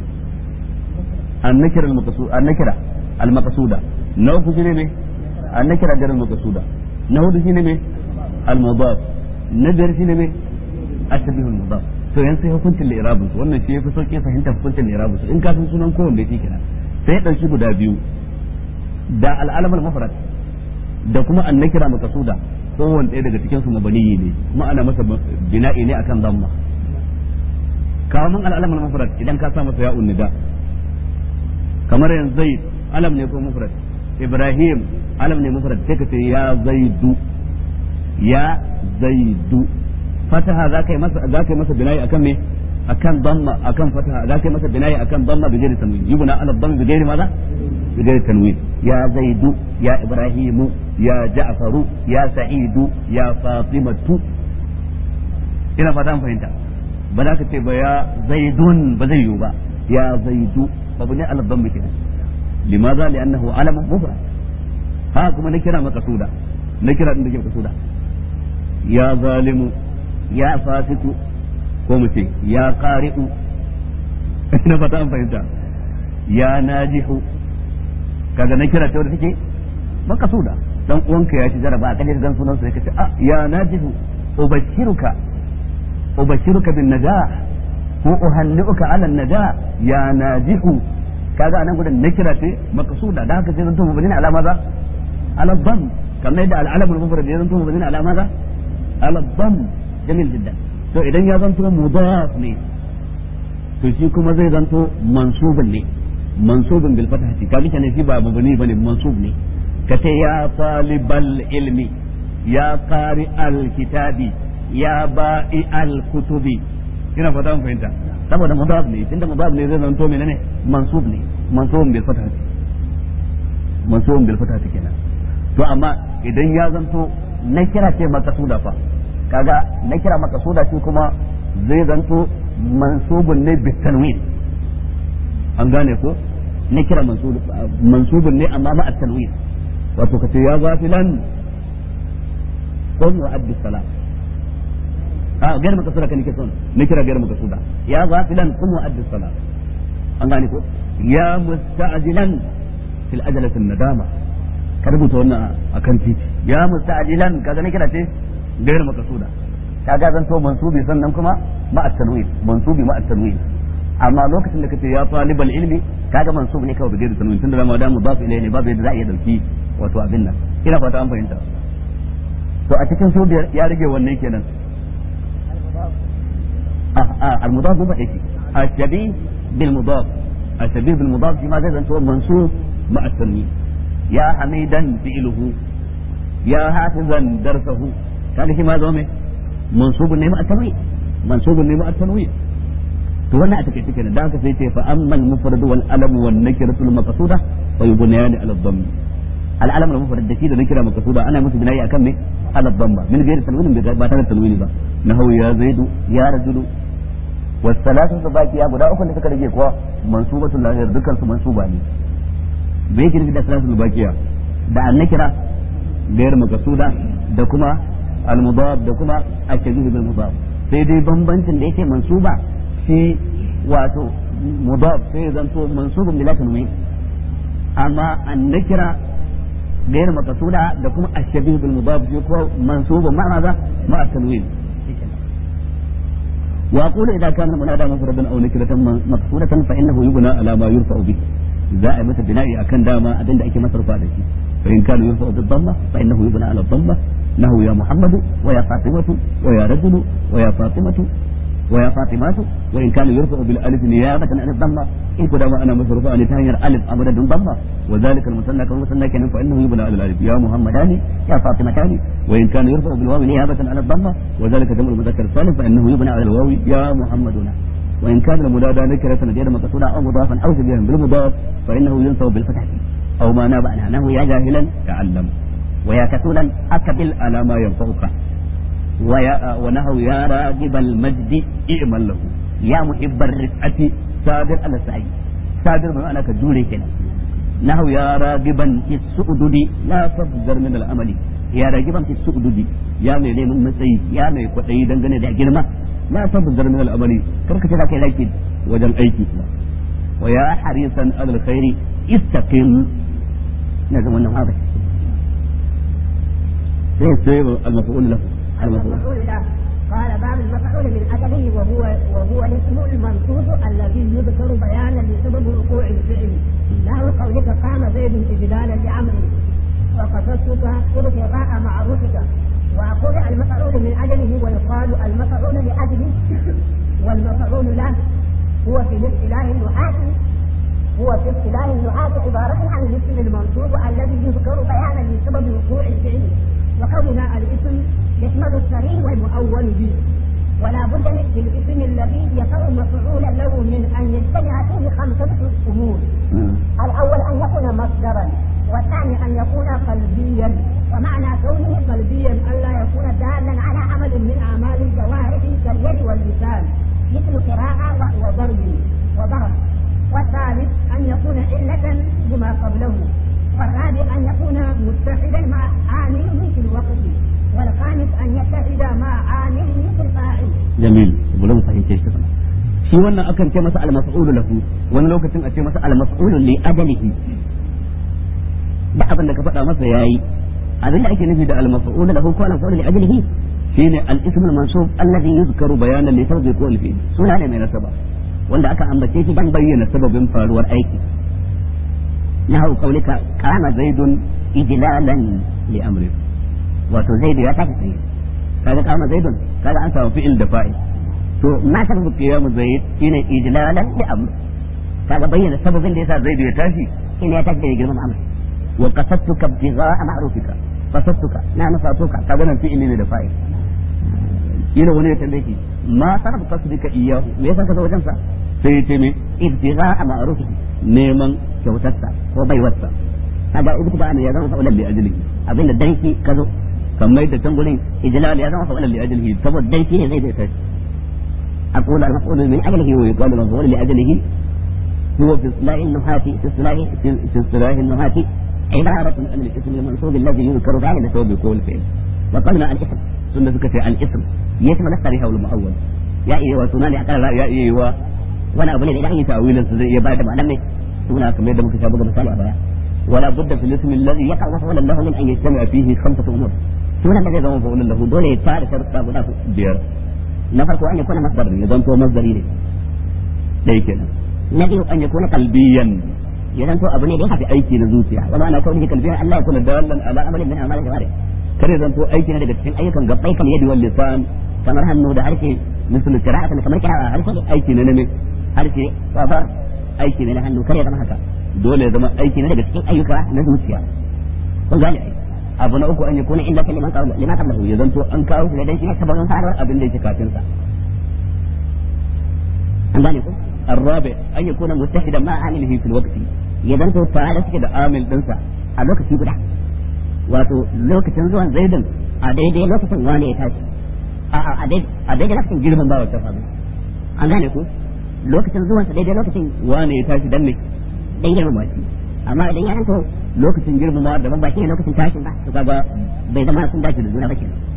an-nakira al-maqsud an-nakira al-maqsuda na uku shine me an-nakira gar al-maqsuda na hudu shine me al-mudaf na biyar shine me at-tabih al-mudaf to yanzu sai hukuncin li'irabun su wannan shi yafi sauki fahimta hukuncin li'irabun su in ka san sunan kowanne shi kenan sai dauki guda biyu da al-alam al-mufrad da kuma an-nakira maqsuda kowane ɗaya daga cikin su mabaniyi ne kuma ana masa bina'i ne akan zamma kamun al'alamul mufrad idan ka sa masa ya nida kamar yanzu zaid alam ne ko mufrad ibrahim alam ne mufrad sai ka ce ya zaidu ya zaidu fataha za ka yi masa za ka yi masa bina'i akan me akan damma akan fataha za ka yi masa bina'i akan damma bi ghairi tanwin yubna ala damma bi ghairi maza bi ghairi tanwin ya zaidu ya ibrahimu ya ja'faru ya sa'idu ya fatimatu ina fata an fahimta ba za ka ce ba ya zaidun ba zai yiwu ba ya zaidu babu ne ala damma kenan limaza li'annahu alama mufrad ha kuma na kira maka suda na kira din da ke suda ya zalimu ya fasiku ko mu ce ya qari'u ina fata an fahimta ya najihu kaga na kira ta wadda take maka suda dan uwanka ya ci jaraba a kaje gan sunan sai kace ah ya najihu ubashiruka ubashiruka bin najah ko uhanniuka ala najah ya najihu kaga anan gudan na kira ce maksuda da haka sai zan tumu bane ala maza ala dam kamar yadda al-alam al-mufrad ya zan tumu bane ala maza ala dam jamil jiddan to idan ya zanto mudaf ne to shi kuma zai zanto mansubun ne mansubun bil fathati kaga kenan shi ba mabni bane mansub ne kace ya talibal ilmi ya qari al kitabi ya ba'i al kutubi ina fata an fahimta saboda mudaf ne tunda mudaf ne zai zanto menene mansub ne mansubun bil fatah mansubun bil fatah kenan to amma idan ya zanto na kira ce makasuda fa kaga na kira makasuda shi kuma zai zanto mansubun ne bit tanwin an gane ko na kira mansubun ne amma ma at tanwin wato kace ya zafilan qul wa addi salat a gairu makasuda kan nake son na kira gairu makasuda ya zafilan qul wa addi salat an gane ko ya musta'jilan fil ajalati nadama ka rubuta wannan akan titi ya musta'jilan kaga ne kira ce gairu makasuda kaga zan to mansubi sannan kuma ma at-tanwin mansubi ma at-tanwin amma lokacin da kace ya talibal ilmi kaga mansub ne kawai da gairu tanwin tunda zama da mudaf ilayhi ne babu yadda za a iya dauki wato abin nan ina fata an fahimta to a cikin su biyar ya rage wannan kenan المضاف هو ايش الشبيه بالمضاف الشبيه بالمضاف فيما زاد هو منصوب مع التنوين يا حميدا فعله يا حافظا درسه كان shi ma zo me mansubun ne ma at-tanwin mansubun ne ma at-tanwin to wannan a take take da haka sai ce fa ammal mufrad wal alam wan nakiratu al maqsuda fa yubniyani ala dhamm al alam al mufrad da shi da nakira maqsuda ana musu binayi akan me ala dhamma min ghairi tanwin ba tare da tanwini ba nahu ya zaidu ya rajulu wasalatu da baki ya guda uku da suka rage kuwa mansubatul lahir dukkan su mansuba ne me yake nufi da salatu bakiya da annakira gayar makasuda da kuma al-mudaf da kuma al-shabih bil mudaf sai dai bambancin da yake mansuba shi wato mudaf sai zanto mansubun bila tanwin amma annakira gayar makasuda da kuma al-shabih bil mudaf shi ko mansubun ma'a maza ma'a tanwin وأقول إذا كان المنادى مفردا أو نكرة مقصورة فإنه يبنى على ما يرفع به za a yi masa bina'i akan dama abin da ake masa rufa da shi fa in kana yurfa bil dhamma fa innahu yubna ala dhamma nahu ya muhammadu wa ya fatimatu wa ya rajulu wa ya fatimatu wa ya fatimatu wa in kana yurfa bil alif niyabatan an dhamma in ko dama ana masa rufa ne ta hanyar alif a madadin dhamma wa zalika al musanna kan musanna kenan fa innahu yubna ala alif ya muhammadani ya fatimatani wa in kana yurfa bil wawi niyabatan an dhamma wa zalika jam'u mudhakkar salim fa innahu yubna ala al wawi ya muhammaduna وإن كان المنادى نكرة غير مقصودة أو مضافا أو شبيها بالمضاف فإنه ينصب بالفتح أو ما ناب عنها أنه يا جاهلا تعلم ويا كسولا أكبل على ما ينفعك ويا ونهو يا راغب المجد اعمل له يا محب الرفعة صابر على السعي صابر من أنا كجولي كنا نهو يا راغبا في السؤدد لا تفجر من الأمل يا راغبا في السؤدد يا مي من مسي يا مي كدai dangane da girma لا تبذر من الأمل كرك تلاك إليك وجل أيك ويا حريصا على الخير استقم لازم أنه هذا سيصير المفعول له المفعول له قال باب المفعول من أجله وهو وهو الاسم المنصوص الذي يذكر بيانا لسبب وقوع الفعل له قولك قام زيد إجلالا لعمرو وقصدتك ابتغاء معروفك وأقول المفعول من أجله ويقال المفعول لأجله والمفعول له هو في الاصطلاح النحاة هو في اصطلاح النحاة عبارة عن الاسم المنصوب الذي يذكر بيانا لسبب وقوع الفعل وكونها الاسم يشمل الصريح والمؤول به ولا بد من الاسم الذي يقع مفعولا له من ان يجتمع فيه خمسه امور الاول ان يكون مصدرا والثاني ان يكون قلبيا ومعنى كونه قلبيا الا يكون دالا على عمل من اعمال الجوارح كاليد واللسان مثل قراءه وضرب وضرب والثالث ان يكون عله بما قبله والرابع ان يكون متحدا مع عامله في الوقت والخامس ان يتحد مع عامله في الفاعل جميل ولو فهمت ايش shi wannan akan ce masa al-maf'ulu lahu wani lokacin a ce masa al-maf'ulu li ajalihi da abin da ka faɗa masa yayi abin da ake nufi da al-maf'ulu lahu ko al-maf'ulu li ajalihi shine al-ism al-mansub alladhi yuzkaru bayanan li sabbi qawl fi suna ne mai nasaba wanda aka ambace shi dan bayyana sababin faruwar aiki nahu qaulika kana zaidun ijlalan li amri wato zaidu ya tafi tsaye kaga kama zaidun kaga an samu fi'il da fa'il to ma sababu qiyamu zaid shine ijlalan li amri kaga bayyana sababin da yasa zaidu ya tashi shine ya tashi da girman amri wa qasadtuka ibtigha'a ma'rufika qasadtuka na nufatuka kaga nan fi'il ne da fa'il yana wani ya tambaye shi ma sarf qasdika iyyahu me yasa ka zo wajen sa sai ya ce me ibtigha ma'ruf neman kyautarsa ko baiwarsa kaga ibtigha ne ya zama fa'ulan li ajlihi abinda danki ka zo kamar da can gurin ijlal ya zama fa'ulan li ajlihi saboda danki ne zai zai tashi أقول المفعول من أجله ويقال المفعول لأجله هو في اصطلاح النحاة في اصطلاح في اصطلاح النحاة عبارة عن الاسم المنصوب الذي يذكر فاعل سبب كل فعل وقلنا الاسم سنة ذكر الاسم يسمى نفسه هو المؤول يا إيه وسنان أقل يا إيه و وانا أبني إذا أي تأويل يا بعد ما لم سنة كما يدمك شابك مثال أبايا ولا بد في الاسم الذي يقع مفعولا له من أن يجتمع فيه خمسة أمور سنة الذي يضم مفعولا له دولة يتعرف شرط بير na farko an yakuna masdar ya zanto masdari ne dai kenan na biyu an yakuna qalbiyan ya zanto abu ne da ya shafi aiki na zuciya wa ma'ana kauni qalbiyan Allah ya kula dalan ala amalin min amal jawari kare zanto aiki ne daga cikin ayyukan gabbai kan yadi wal lisan kamar hannu da harshe misalu qira'atan kamar qira'a harshe aiki ne ne harshe wa aiki ne na hannu kare zama haka dole ya zama aiki ne daga cikin ayyuka na zuciya kun gane ai abu na uku an yakuna illa kaliman qawla lima qablahu ya zanto an kawo shi dan shi ne sabon faruwar abin da yake kafin sa an gane ko الرابع أن يكون متحدا مع عامله في الوقت يدنتو تعالى كده عامل دنسا a lokaci guda wato lokacin zuwan zaidin a daidai lokacin wani ya tashi a daidai lokacin girman ba wata faru an gane ko lokacin zuwansa daidai lokacin wani ya tashi dan ne dan girman wasi amma idan ya ranto lokacin girmamawa daban ba shine lokacin tashin ba to kaga bai zama sun dace da juna ba kenan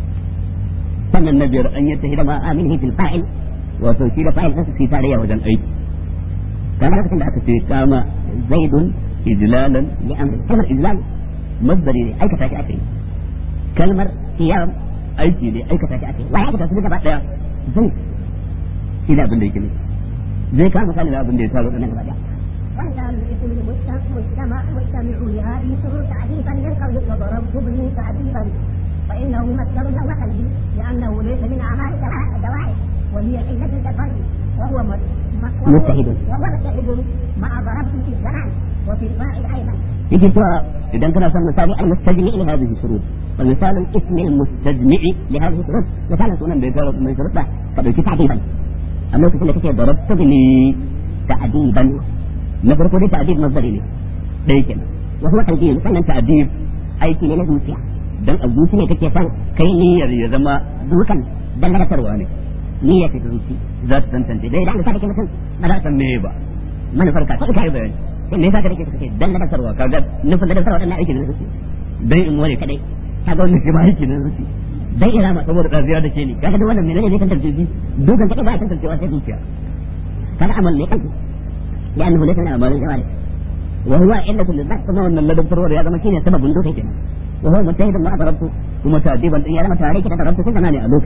sannan na biyar an yatta hidama aminihi fil fa'il wato shi da fa'il din su tarayya wajen aiki kamar lokacin da aka ce kama zaidun ijlalan li amri kalmar ijlal masdari ne aikata shi ake kalmar qiyam aiki ne aikata shi ake wai aikata su gaba daya zai shi da abin da yake ne zai kama misali da abin da ya taro nan gaba daya وإذا الاسم مجتمع مجتمع لهذه الشروط تعريفا للقول وضربت به تعريفا فإنه مصدر له قلبي لأنه ليس من أعمال الدواعي وهي علة الفرد وهو مجتهد وهو مجتهد مع ضربته في الزمان وفي الفاعل أيضا يجي سؤال إذا كان مثال مثال المستجمع لهذه الشروط فمثال الاسم المستجمع لهذه الشروط مثال سنن بيجرب من شروط قد تعديبا أما في كل ضربت بني تعديبا na farko dai ta'dib masdari ne dai kenan wa huwa tawjih sannan ta'dib aiki ne na zuciya dan a zuci ne kake san kai niyyar ya zama dukan dan ladatarwa ne niyyar ta zuci za ta tantance dai idan ka kake mutum ba za ta me ba manufar ka kai bayani sai me yasa ka kake kake dan ladatarwa kaga nufin ladatarwa dan aiki ne na zuci dan in wani kadai kaga wannan shi ma aiki ne na zuci dan ina ma saboda daziya da ke ni kaga da wannan menene ne tantance shi dukan kadai ba tantancewa sai zuciya kaga amal ne kanka لأنه ليس من أعمال الجوارح وهو علة للبحث كما أن الذي ضرورة هذا مكين سبب دوك كده وهو مجتهد ما ضربته ثم تأديبا إن لما تعاليك ضربته كل زمان ألوك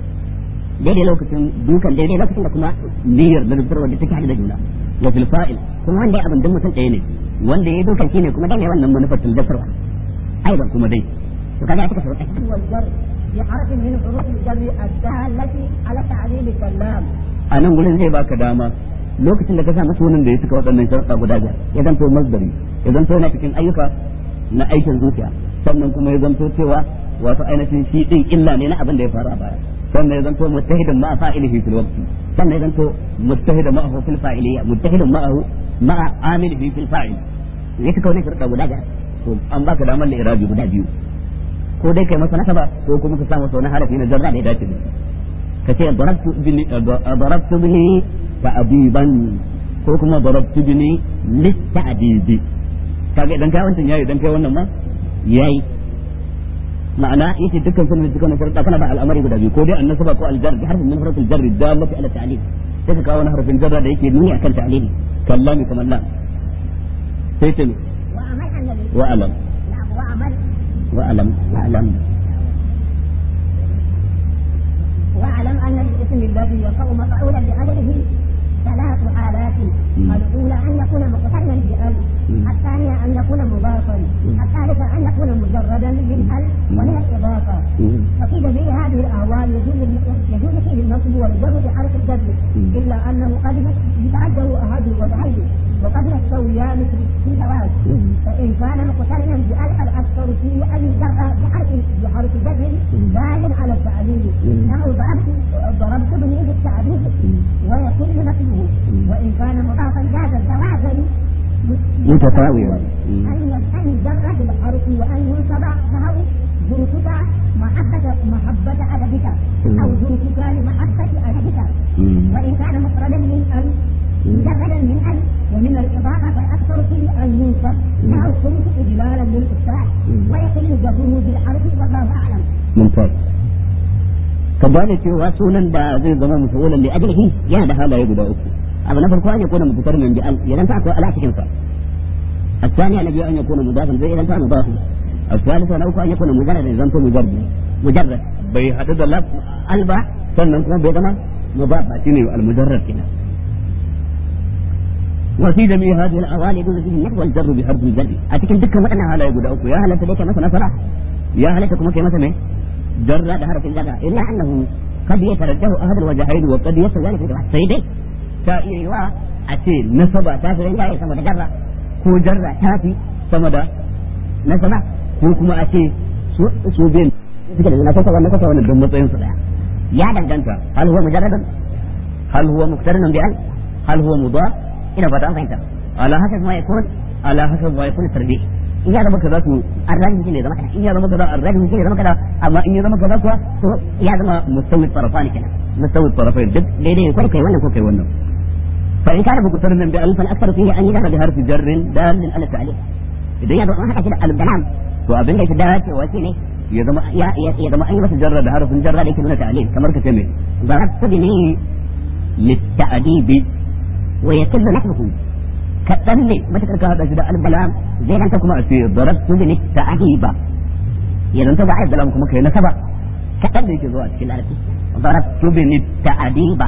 daidai lokacin dukan daidai lokacin da kuma niyyar da zubar wanda take hada da juna wa fil fa'il kuma wanda ya abin duk mutum ɗaya ne wanda ya dukan shine kuma dai ne wannan manufar tilgasarwa aidan kuma dai to kaga ya take sauƙi والجر بحرف من حروف الجر الدالة على تعليل الكلام a nan gurin zai baka dama lokacin da ka sa masa wannan da ya cika waɗannan sharuɗa guda biyar ya zanto masdari ya zanto yana cikin ayyuka na aikin zuciya sannan kuma ya zanto cewa wato ainihin shi din illa ne na abin da ya faru a baya sannan ya zanto muttahidan ma'a fa'ilihi fil waqti sannan ya zanto muttahidan ma'ahu fil fa'iliyya muttahidan ma'ahu ma'a amilihi fil fa'il ya cika wannan sharuɗa guda biyar to an baka damar da irabi guda biyu ko dai kai masa nasaba ko kuma ka sa masa wani harafi na jarra da ya dace da ka ce darabtu bini darabtu bini ta'diban ko kuma darabtu bini litta'dibi kaga idan kai wancan yayi idan kai wannan ma yayi ma'ana yace dukkan sunan dukkan sharuɗa kana da al'amari guda biyu ko dai annasaba ko aljar bi harfin min harfil jarri dallati ala ta'lil sai ka kawo wani harfin jarra da yake nuni akan ta'lili kallami kamar la sai ce وعمل أن ال- wa alam نعم وعمل wa alam wa alam واعلم ان الاسم الذي يقع مفعولا لاجله ثلاث حالات مم. الاولى ان يكون مقترنا بال مم. الثانيه ان يكون مضافا مم. الثالثه ان يكون مجردا من ال ومن الاضافه وفي جميع هذه الاهوال يجوز يجوز فيه النصب والجر بحرف الجر مم. الا انه قد يتعدى احد الوضعين وقد يستويان في في الزواج فان كان مقترنا بال فالاكثر فيه ان يجر بحرف بحرف جر دال على التعليل مم. نحو ضربت متساوية أن أن يجرد الحرف وأن ينصب نحو ظروفك محبة محبة أدبك أو ظروفك لمحبة أدبك وإن كان مفردا من أن مجردا من أن ومن الإضافة فالأكثر فيه أن ينصب نحو كنت إجلالا للأستاذ ويقل جره بالحرف والله أعلم. ممتاز ka gane cewa sunan da zai zama musulan li ajlihi yana da halaye guda uku abu na farko an ya kona mutar min bi al idan ta akwai ala cikin sa الثاني الذي أن يكون مضافا زي إذا كان مضافا الثالث أن أن يكون مجرد إذا كان مجرد مجرد بي حدد لفظ ألبا sannan kuma bai zama mudaf ba shine al-mujarrad kenan وفي جميع هذه الأوالي يجوز فيه النفي والجر بحرف الجر أتكلم دكا مثلا هلا يقول أوكو يا هلا تلك مثلا فرح يا هلا تكون مثلا جر بحرف الجر إلا أنه قد يترجه أحد الوجهين وقد يصل ذلك في الواحد سيدي تأيي وا أتي نصب تافر جاي سمد جر كو جر تافي سمد نصب كو كما أتي سو بين suke da nasa wannan kasa wannan don matsayin su daya ya danganta hal huwa mujarradan hal huwa muqtarinun bi al hal huwa mudaf ina fata an fahimta ala hasab ma yakun ala hasab ma yakun tarbi in ya zama kaza to arrajin shine zama kaza in ya zama kaza arrajin shine zama kaza amma in ya zama kaza kuwa to ya zama mustawi tarafani kenan mustawi tarafain duk daidai kai kai wannan ko kai wannan fa in kana muqtarinan bi alf al akthar fihi an yadara bi harfi jar dal ala ta'lil idan ya zama haka da al dalam to abin da yake dacewa shine ya zama ya ya zama an yi masa jarra da harfin jarra da yake nuna ta'lil kamar ka ce me darabtu bi litta'dibi wa yakullu nahmuhu kaɗan ne matuƙar ka haɗa shi da albalam zai ganta kuma a ce darabtu bi litta'diba ya zanta ba ayat dalam kuma kai nasaba kaɗan da yake zuwa cikin larabci darabtu bi litta'diba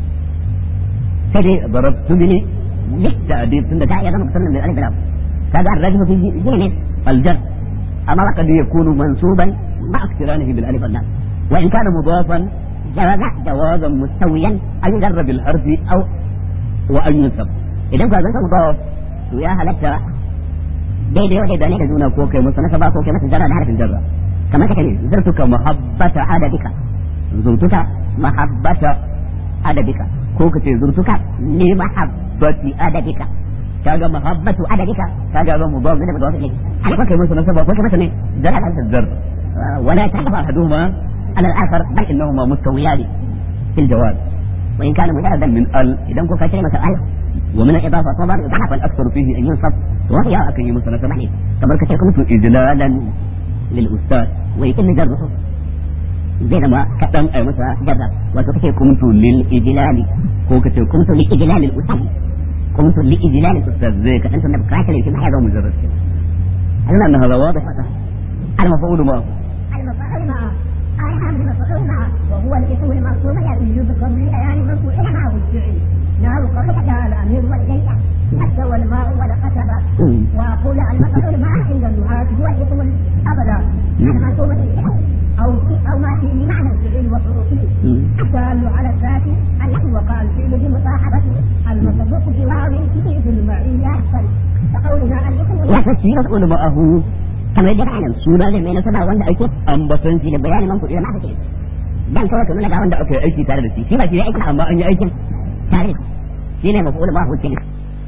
sai dai darabtu bi litta'dib tunda ta iya zama kusurin da albalam kaga الرجل في جنة الجر أما قد يكون منصوبا مع اقترانه بالألف واللام وإن كان مضافا جواز جوازا مستويا أن يجر بالحرف أو وأن ينصب إذا كان ذلك مضاف ويا هلكت daidai wadai da ne da juna ko kai musu nasaba ko kai masa jarra da harfin jarra kamar kake ne zartuka mahabbata adadika zurtuka mahabbata adadika ko kace zurtuka li mahabbati adadika kaga mahabbatu adadika kaga zan mudaf da mudaf ilayhi haka kai musu nasaba ko kai masa ne jarra da harfin jarra ولا تحفظ أحدهما على الآخر بل إنهما مستويان في الجواز وإن كان مجردا من ال إذا كنت كلمة ال ومن الإضافة صبر ضعف الأكثر فيه أن ينصب وهي أكن مثلا سمعني كما كنت إجلالا للأستاذ ويتم جره زي ما كتم أي مثلا جرة وتكتب كنت للإجلال هو كتب كنت لإجلال الأستاذ كنت لإجلال الأستاذ زي كأنت نبقى في محيا مجرد هل أن هذا واضح المفعول معه المفعول معه قال حامد المفعول معه وهو الاسم المرسوم يجوز قبل بيان مرفوع معه الفعل نحو قولك جاء الامير والجيش حتى والماء والقتب واقول المفعول معه عند النهاة هو الاسم الابدا المرسوم الفعل او او ما فيه معنى الفعل وحروفه الدال على الذات التي وقع الفعل بمصاحبته المصدوق بواو في المعية كقولنا الاسم ya kashi maf'ul ma'ahu kamar yadda kana suna da mai nasaba wanda ake ambaton shi da bayanin man kuɗi da maka ke dan kawai ka nuna ga wanda aka yi aiki tare da shi shi ba shi ya aiki amma an yi aikin tare shi ne maf'ul ma'ahu kenan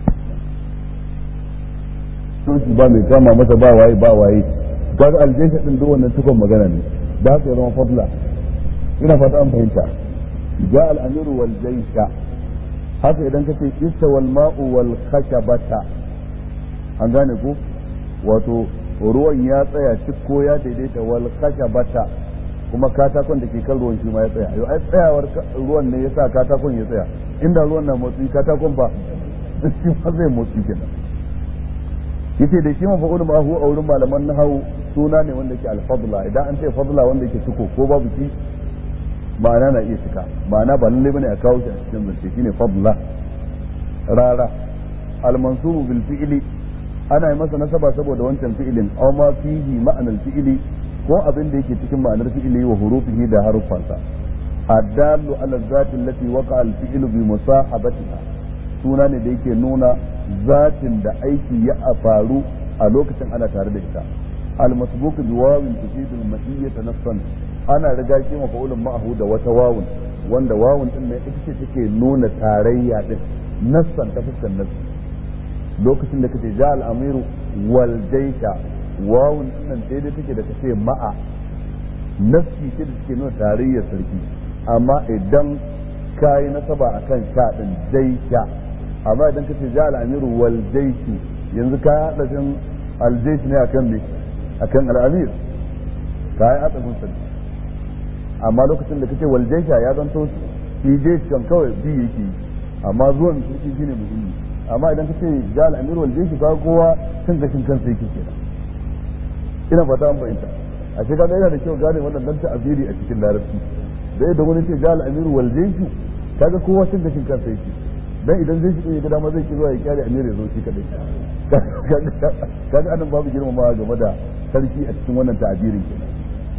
soci ba mai kama masa ba waye ba waye kaga aljesha din duk wannan cikon magana ne da haka ya zama fadla ina fata an fahimta ja al-amiru wal jaysha haka idan kace ista wal ma'u wal khashabata an gane ko wato ruwan ya tsaya cikko ya daidaita wal khashabata kuma katakon da ke kan ruwan shi ma ya tsaya yau ai tsayawar ruwan ne yasa katakon ya tsaya inda ruwan na motsi katakon ba shi ma zai motsi kenan yace da shi mafa'ul ma'ahu a wurin malaman nahawu suna ne wanda ke al-fadla idan an ce fadla wanda ke ciko ko babu shi ma'ana na iya cika ma'ana ba lalle bane a kawo shi a cikin zance shine fadla rara al-mansubu bil fi'li ana yi masa nasaba saboda wancan fi'ilin aw ma fihi ma'anar fi'ili ko abin da yake cikin ma'anar fi'ili wa hurufihi da harufansa adallu ala zati allati waqa al-fi'lu bi musahabatiha suna ne da yake nuna zatin da aiki ya faru a lokacin ana tare da ita al-masbuq bi wawin tufidu al-ma'iyyata nafsan ana riga shi mafa'ulun ma'ahu da wata wawun wanda wawun din ne ita ce take nuna tarayya din nassan ta fuskar nassi lokacin da kace ja al-amiru wal jaysha wawun nan daidai take da kace ma'a nafsi ce da take nuna tarayyar sarki amma idan kayi nasaba akan sha din jaysha amma idan kace ja al-amiru wal jayshi yanzu ka hada jin al-jaysh ne akan me akan al-amir kayi adabun sarki amma lokacin da kace wal jaysha ya zanto shi jaysh kan kawai bi yake amma zuwan sarki shine muhimmi amma idan ka ce ja al'amir wal jeshi ka kowa cin gashin kansa yake kenan ina fata an bayyana a shi kaga yana da kyau gane wannan dan ta'abiri a cikin larabci da yadda wani ce ja al'amir wal jeshi kaga kowa cin gashin kansa yake dan idan zai shi ya ga dama zai ki zuwa ya kyale amir ya zo shi kadai kaga anan babu girmamawa game da sarki a cikin wannan ta'abirin kenan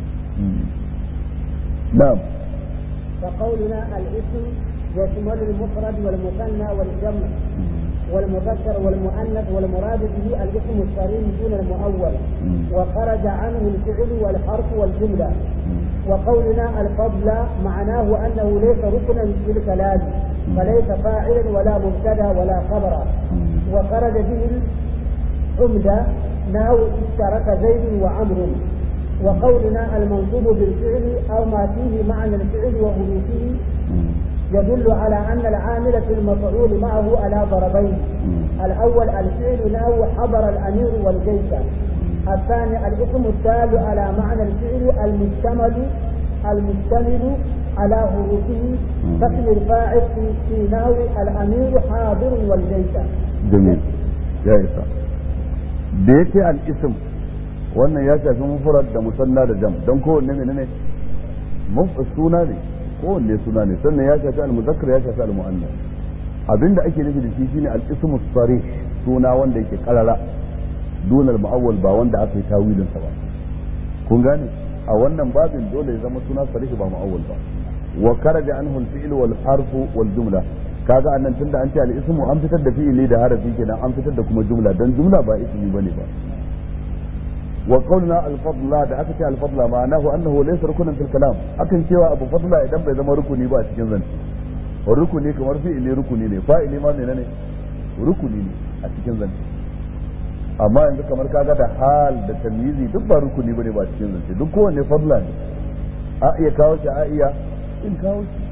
na'am فقولنا الاسم يشمل المفرد والمثنى والجمع والمذكر والمؤنث والمراد به الاسم الصريح دون المؤول وخرج عنه الفعل والحرف والجملة وقولنا الفضل معناه أنه ليس ركنا في الكلام فليس فاعلا ولا مبتدا ولا خبرا وخرج به العمدة نحو اشترك زيد وعمر وقولنا المنصوب بالفعل أو ما فيه معنى الفعل وحروفه يدل على أن العامل في المفعول معه على ضربين الأول الفعل له حضر الأمير والجيش الثاني الاسم الدال على معنى الفعل المشتمل المشتمل على حروفه فاسم الفاعل في في نحو الأمير حاضر والجيش جميل يا إسا بيتي الاسم wannan ya shafi mufrad da musanna da jam don kowanne menene suna ne kowanne suna ne sannan ya shafi al-muzakkar ya shafi al-mu'annas abinda ake nufi da shi shine al-ismu sarih suna wanda yake karara dunal mu'awwal ba wanda aka yi tawilin sa ba kun gane a wannan babin dole ya zama suna sarih ba mu'awwal ba wa karaja anhu al-fi'l wal harfu wal jumla kaga annan tunda an ce al-ismu an fitar da fi'ili da harafi kenan an fitar da kuma jumla dan jumla ba ismi bane ba wa qawluna al-fadla da aka ce al-fadla ma'anahu annahu laysa rukunan fil kalam akan cewa abu fadla idan bai zama rukuni ba a cikin zance rukuni kamar fi'ili rukuni ne fa'ili ma menene rukuni ne a cikin zance amma yanzu kamar kaga da hal da tamyizi duk ba rukuni bane ba cikin zance duk kowanne fadla ne a iya kawo shi a iya in kawo shi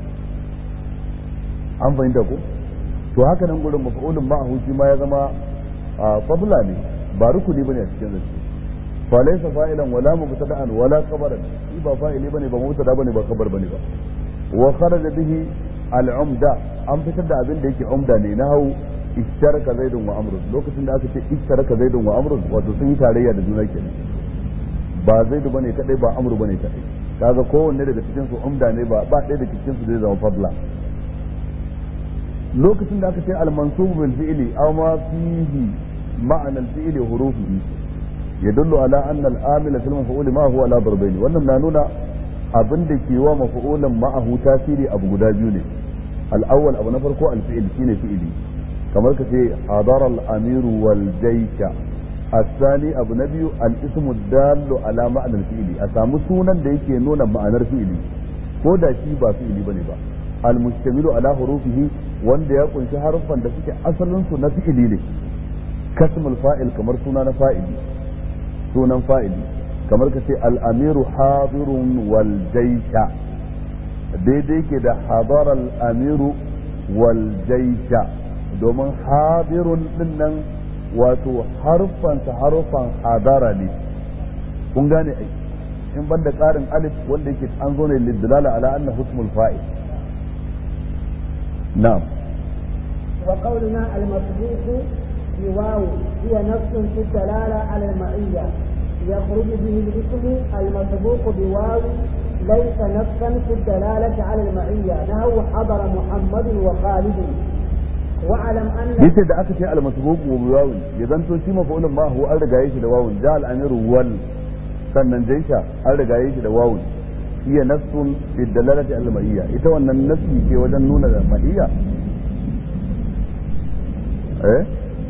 an fahimta ko to haka nan gurin mafa'ulun ma'ahu shi ma ya zama fadla ne ba rukuni bane a cikin zance fa laysa fa'ilan wala mubtada'an wala khabaran shi ba fa'ili bane ba mubtada bane ba khabar bane ba wa kharaja bihi al-umda an fitar da abin da yake umda ne na hau ishtaraka zaidun wa amrun lokacin da aka ce ishtaraka zaidun wa amrun wato sun yi tarayya da juna kenan ba zaidu bane kadai ba amru bane kadai kaga kowanne daga cikin su umda ne ba ba ɗaya daga cikin su zai zama fadla lokacin da aka ce al-mansub bil fi'li aw ma fihi ma'ana al-fi'li hurufihi yadullu ala anna al-amila fil maf'ul ma huwa ala darbayn wannan na nuna abin da ke wa maf'ulan ma'ahu tasiri abu guda biyu ne al-awwal abu na farko al-fi'l shine fi'li kamar ka ce hadar al-amir wal jaysha الثاني أبو نبي الاسم الدال على معنى الفعل أسامو سونا da yake nuna ma'anar fi'ili ko da shi ba fi'ili bane ba al-mustamilu ala hurufihi wanda ya kunshi haruffan da suke asalin su na fi'ili ne kasmul fa'il kamar suna na fa'ili sunan fa'ili kamar ka ce al-amiru hadirun wal jaysha daidai ke da hadara al-amiru wal jaysha domin hadirun din nan wato harfansa harfan hadara ne kun gane ai in ban da ƙarin alif wanda yake an zo ne lidlala ala anna husmul fa'il na'am وقولنا المسبوق بواو هي نفس في الدلالة على المعية يخرج به الاسم المسبوق بواو ليس نفسا في الدلالة على المعية نهو حضر محمد وخالد واعلم ان yace da aka ce al-masbuq wa biwawin ya zanto shi mafa'ulun ma huwa an rigaye shi da wawun ja al-amiru wal sannan jaisha an rigaye shi da wawun iya nassun fi dalalati al-ma'iyya ita wannan nassi ce wajen nuna da ma'iyya eh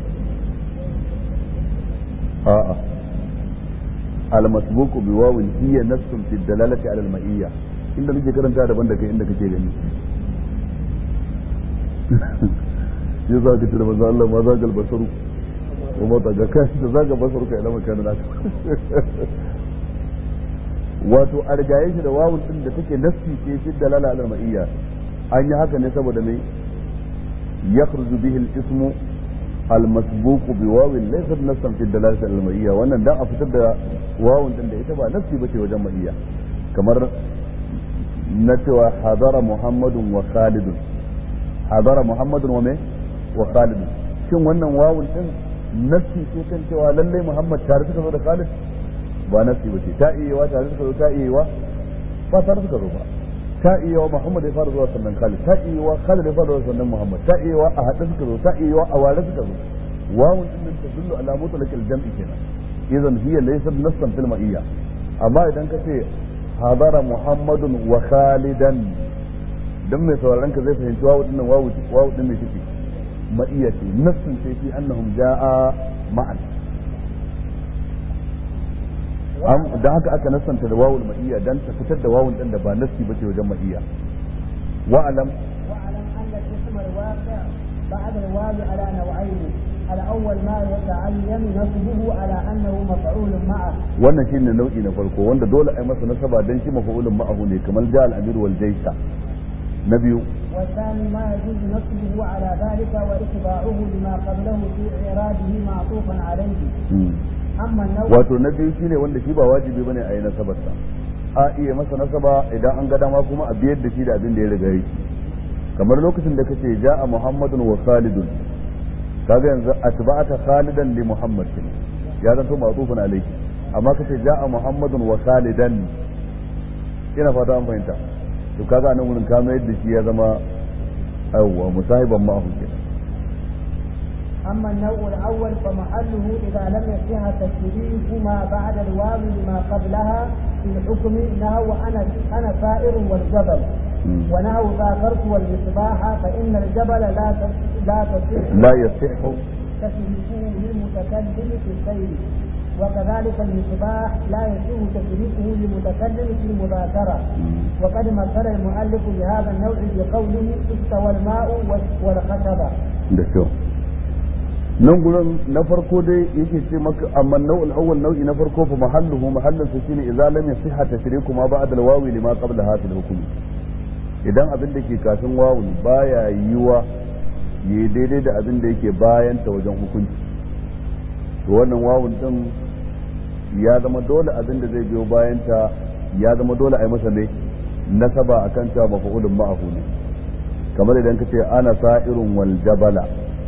a'a al-masbuq bi wawin hiya nassun fi dalalati al-ma'iyya inda nake karanta daban da kai inda kake gani ya za ka tuna maza Allah ma za gal basaru kuma daga kai da zaga basar ka ila makanin naka wato a rigaye shi da wawun din da take nassi ce fi dalala al ma'iyya an yi haka ne saboda me yakhruju bihi al ismu al masbuq bi wawin laysa nassan fi dalala al ma'iyya wannan dan a fitar da wawun din da ita ba nassi bace wajen ma'iyya kamar na cewa hadara muhammadun wa khalidun hadara muhammadun wa me wa khalidun shin wannan wawun din nassi ce kan cewa lallai muhammad tare suka zo da khalid ba nafsi ba ce ta iya wa tare suka zo ta iya wa ba tare suka zo ba ta iya wa Muhammad ya fara zuwa sannan Khalid ta iya wa Khalid ya fara zuwa sannan Muhammad ta iya wa a haɗe suka zo ta iya wa a ware suka zo wawun din nan tadullu ala mutlaq al-jam'i kenan idan hiya laysat nassan fil ma'iyya amma idan ka ce hadara Muhammadun wa Khalidan dan mai sauraron ka zai fahimci wawu din nan wawu wawu din ne take ma'iyya ce nassun sai fi annahum jaa ma'an da haka aka nasanta da wawul ma'iyya dan ta fitar da wawun din da ba nassi bace wajen ma'iyya wa alam واعلم ان الاسم الواقع بعد الواو على نوعين الاول ما يتعين نصبه على انه مفعول معه wannan shine nau'i na farko wanda dole a yi masa nasaba dan shi mafa'ulun ma'ahu ne kamar ja al-amir wal jaysha na biyu والثاني ما يجوز نصبه على ذلك واتباعه لما قبله في اعراضه معطوفا عليه اما النوع wato na biyu shine wanda shi ba wajibi bane a yi nasabarsa a iya masa nasaba idan an ga dama kuma a biyar da shi da abin da ya riga yi kamar lokacin da kace ja'a muhammadun wa khalidun kaga yanzu atba'ata khalidan li muhammad kenan ya zanto ma'tufun alayhi amma kace ja'a muhammadun wa khalidan ina fata an fahimta to kaga nan wurin ka mayar da shi ya zama awwa musahiban ma'ahu kenan أما النوع الأول فمحله إذا لم يصح تشريك ما بعد الواو لما قبلها في الحكم نهو أنا أنا سائر والجبل ونهو ذاكرت والمصباح فإن الجبل لا ت- لا تصح لا يصح تشريكه للمتكلم في السير وكذلك المصباح لا يصح تشريكه للمتكلم في المذاكرة وقد مثل المؤلف بهذا النوع بقوله استوى الماء والخشبة da kyau nan gurin na farko dai yake ce maka amma nau'ul awwal nau'i na farko fa mahalluhu mahallin sa shine idza lam yasiha tashriku ma ba'da al-wawi lima qabla hadha al-hukm idan abin da ke kafin wawun baya yiwa yi daidai da abin da yake bayan ta wajen hukunci to wannan wawun din ya zama dole abin da zai biyo bayan ta ya zama dole a yi masa ne nasaba akan cewa mafa'ulun ma'ahu ne kamar idan ka ce ana sa'irun wal jabala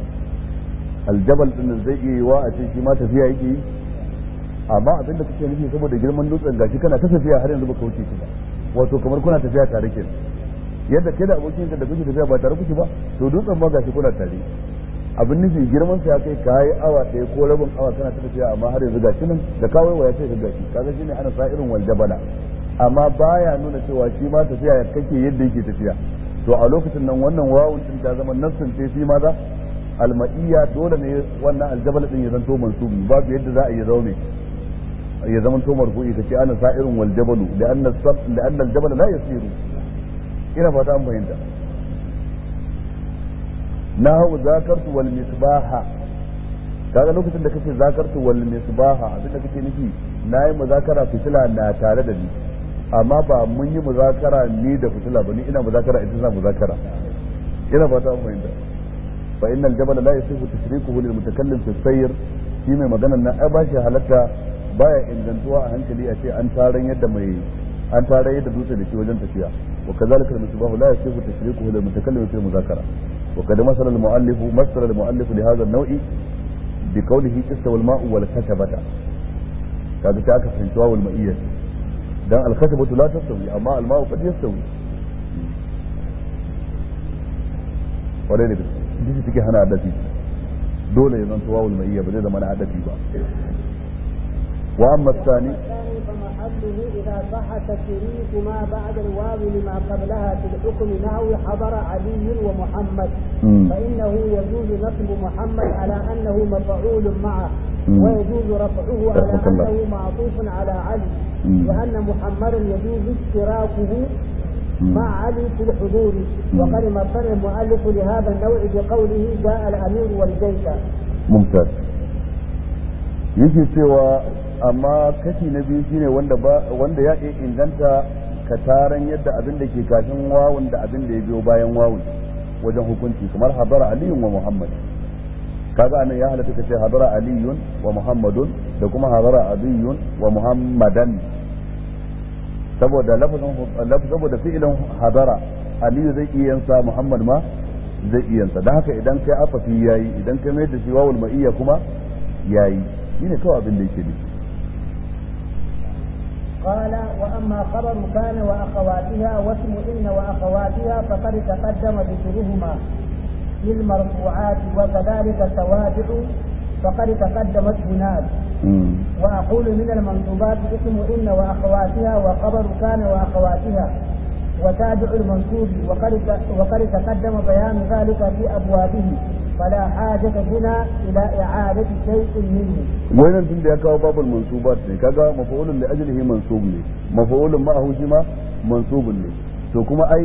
aljabal din zai iya yiwa a ce shi ma tafiya yake yi amma abin da kake nufi saboda girman dutsen gashi kana ta tafiya har yanzu baka wuce shi ba wato kamar kuna tafiya tare ke yadda kai da abokin ka da kuke tafiya ba tare kuke ba to dutsen ma gashi kuna tare abin nufi girman sa ya kai ka yi awa ɗaya ko rabin awa kana ta tafiya amma har yanzu gashi nan da kawai waya sai ka gashi kaga shine ana sa irin wal jabala amma baya nuna cewa shi ma tafiya kake yadda yake tafiya to a lokacin nan wannan wawun din ta zama nassin ce fi maza alma'iyya dole ne wannan aljabal din ya zanto mansubi babu yadda za a yi zaune ya zama to marfu'i kace ana sa'irun wal jabalu da anna sab da anna aljabal la yasiru ina fata an fahimta nahu zakartu wal misbaha kaga lokacin da kace zakartu wal misbaha abinda kake nufi nayi muzakara fitila na tare da ni amma ba mun yi muzakara ni da fitila ba ni ina muzakara ita za muzakara ina fata an fahimta fa innal jabal la yasifu tashrikuhu lil mutakallim fi sayr shi mai magana nan ai bashi halatta baya ingantuwa a hankali a ce an taran yadda mai an taran yadda dutse da shi wajen tafiya wa kadhalika al misbahu la yasifu tashrikuhu lil mutakallim fi muzakara wa kad masala al muallif masala al muallif li hadha an naw'i bi qawlihi istawa al ma'u wal kashabata kaga ta aka fahimci wa wal ma'iyyah dan al kashabatu la tastawi amma al ma'u qad yastawi kwarai da gaske duk suke hana adafi dole ya zanto wawul ma'iyya ba zai zama na adafi ba wa amma tsani الثاني فمحله إذا صح تشريك ما بعد الواو لما قبلها في الحكم نحو حضر علي ومحمد مم. فإنه يجوز نصب محمد على أنه مفعول معه مم. ويجوز رفعه على رحمك الله. أنه معطوف على علي مم. لأن محمدا يجوز اشتراكه مم. مع علي في الحضور وقد مثل المؤلف لهذا النوع بقوله جاء الأمير والجيش ممتاز yake cewa amma kashi na biyu shine wanda ba wanda ya iya inganta ka taran yadda abin da ke kafin wawun da abin da ya biyo bayan wawun wajen hukunci kamar hadara aliyun wa muhammad kaga anan ya halatta ka ce hadara aliyun wa muhammadun da kuma hadara aliyun wa muhammadan saboda lafazin saboda fi'ilin hadara aliyu zai iya yansa muhammad ma zai iya yansa dan haka idan kai afafi yayi idan kai mai da shi wawul ma'iyya kuma yayi shine kawai abin da yake nufi قال وأما خبر كان وأخواتها واسم إن وأخواتها فقد تقدم ذكرهما في المرفوعات وكذلك التوابع فقد تقدمت هناك وأقول من المنصوبات اسم إن وأخواتها وخبر كان وأخواتها وتابع المنصوب وقد وقد تقدم بيان ذلك في أبوابه فلا حاجة هنا إلى إعادة شيء منه. وين تندي يا كاو باب المنصوبات ne kaga mafa'ulun li ajlihi mansub ne mafa'ulun ma'ahu shi ma mansubun ne to kuma ai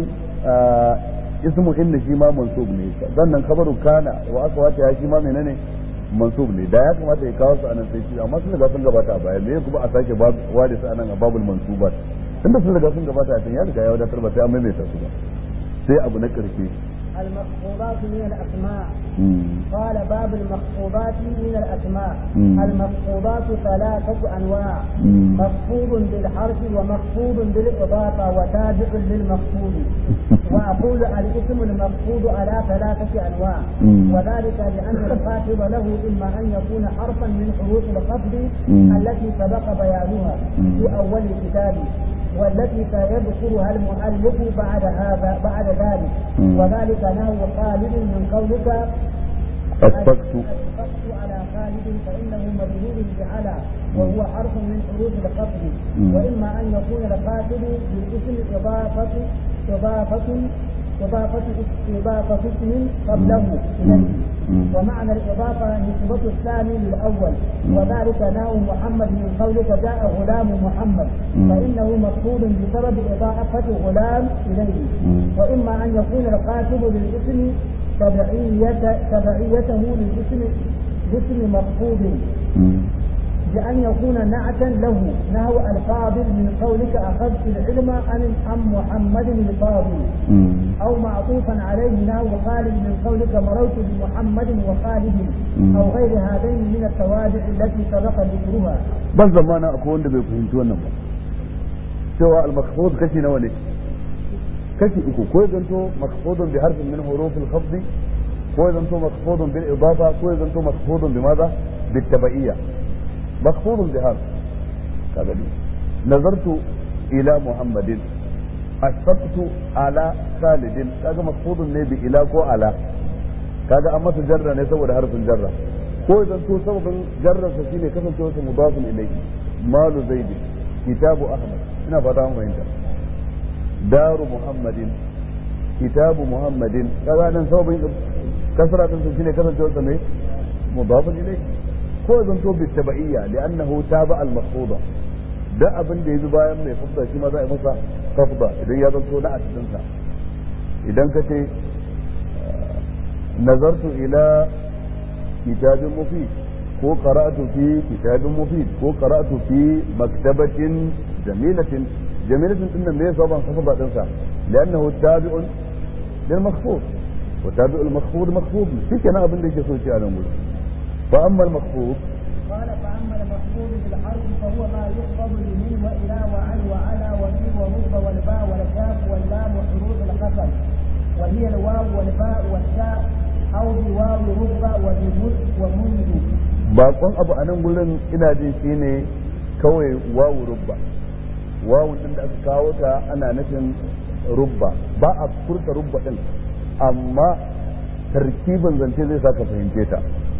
ismu inna shi ma mansub ne sannan khabaru kana wa akwata ya shi ma menene mansub ne da ya kamata ya kawo su anan sai shi amma sun riga sun gabata a baya me kuma a sake ware su anan a babul mansubat tunda sun riga sun gabata a can ya riga ya wadatar ba sai an maimaita su ba sai abu na karshe المخفوضات من الأسماء مم. قال باب المخفوضات من الأسماء مم. المخفوضات ثلاثة أنواع مم. مخفوض بالحرف ومخفوض بالإضافة وتابع للمخفوض وأقول الاسم المخفوض على ثلاثة أنواع مم. وذلك لأن الخاطب له إما أن يكون حرفا من حروف الخفض مم. التي سبق بيانها مم. في أول الكتاب والتي سيذكرها المؤلف بعد هذا بعد ذلك مم. وذلك نهو خالد من قولك أشفقت أشفقت على خالد فإنه مجهول بعلى وهو حرف من حروف الخفض مم. وإما أن يكون الخاتم بالاسم إضافة إضافة إضافة إضافة اسم قبله إليه مم. ومعنى الإضافة نسبة الثاني للأول مم. وذلك ناو محمد من قولك جاء غلام محمد مم. فإنه مقصود بسبب إضافة غلام إليه مم. وإما أن يكون القاتل بالاسم تبعية تبعيته للاسم باسم مخفوض مم. بأن يكون نعتا له نحو الفاضل من قولك أخذت العلم عن عن محمد الفاضل مم. أو معطوفا عليه نحو خالد من قولك مررت بمحمد وخالد مم. أو غير هذين من التوابع التي سبق ذكرها ban zamana akwai wanda bai fahimci wannan ba cewa al-makhfud kashi nawa ne kashi uku ko ya zanto makhfudun bi harfin min hurufil khafd ko ya zanto makhfudun bil idafa ko ya zanto makhfudun bi madha bit tabaiyya makhfudun bi harf kaga ni nazartu ila muhammadin ashfaqtu ala khalidin kaga makhfudun ne bi ila ko ala kaga an masa jarra ne saboda harfin jarra ko idan to sababin jarrarsa shine kasancewa sa mudafin ilayhi malu zaid kitabu ahmad ina fata an fahimta daru muhammadin kitabu muhammadin kaga nan sababin kasra din sa shine kasancewa sa ne mudafin ilayhi ko idan to bi tabaiyya li'annahu taba al maqsuda da abin da yabi bayan mai fafda shi ma za a yi masa fafda idan ya zanto na a cikin sa idan ka ce nazartu ila kitabin mufid ko qara'tu fi kitabin mufid ko qara'tu fi maktabatin jamilatin jamilatin din nan me yasa ban kafa badin sa li'annahu tabi'un lil makhfud wa tabi'u al makhfud makhfud shi kenan abin da yake so ci a nan gurin fa amma al makhfud قال فأما المحفوظ بالحرف فهو ما يحفظ لمن وإلى وعن وعلى وفي ورب والباء والكاف واللام وحروف القسم وهي الواو والباء والتاء أو بواو رب وبمد ومنذ bakon abu a nan gurin ina jin shi ne kawai wawu rubba wawu din da aka kawo ta ana nufin rubba ba a furta rubba din amma tarkibin zance zai saka fahimce ta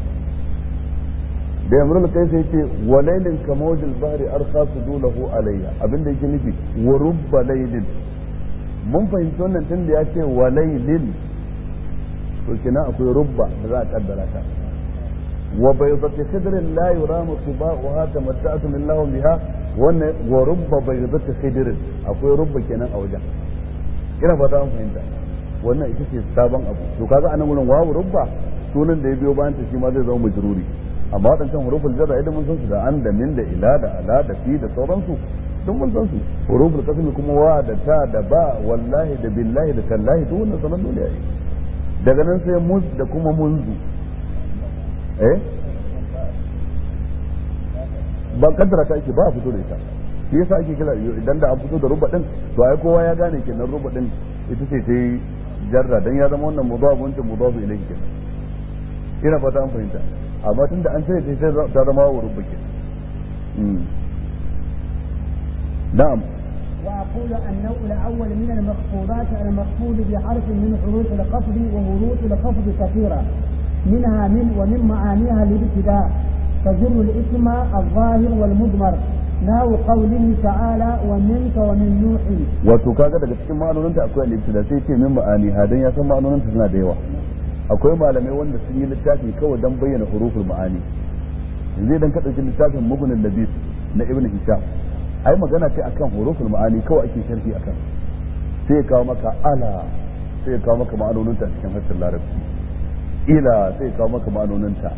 da yamrul kai sai ce walailin kamawjil bahri arsa sudulahu alayya abinda yake nufi wa rubba laylin mun fahimci wannan tun da ya ce walailin to kenan akwai rubba da za a kaddara ta وبيضة خضر لا يرام صباؤها تمتعت من لهم بها ورب بيضة خضر akwai rubba kenan a wajen ina fata an fahimta wannan ita ce sabon abu to kaga anan wurin wawu rubba sunan da ya biyo bayan ta shi ma zai zama majruri amma waɗancan huruful jarra idan mun san su da an da min da ila da ala da fi da sauransu duk mun san su huruful qasmi kuma wa da ta da ba wallahi da billahi da tallahi duk wannan sanan dole yayi daga nan sai muz da kuma munzu eh ba kaddara ta ake ba a fito da ita shi yasa ake kira idan da an fito da ruba din to ai kowa ya gane kenan ruba din ita ce ta yi jarra dan ya zama wannan mudaf wancan mudaf ilayhi kenan ina fata an fahimta amma tunda an sai sai ta zama wa ruba kenan na'am وأقول النوع الأول من المخفوضات المخفوض بحرف من حروف الخفض وحروف الخفض كثيرة منها من ومن معانيها الابتداء تجر الاسم الظاهر والمضمر نحو قوله تعالى ومنك ومن نوح wato kaga daga cikin ma'anoninta akwai al-ibtida sai ce min ma'ani hadan ya san ma'anoninta suna da yawa akwai malamai wanda sun yi littafi kawai dan bayyana huruful ma'ani yanzu idan ka dauki littafin mughnin labis na ibn hisham ai magana ce akan huruful ma'ani kawai ake sharhi akan sai ya kawo maka ala sai ya kawo maka ma'anoninta cikin harshen larabci ila sai ya kawo maka ma'anoninta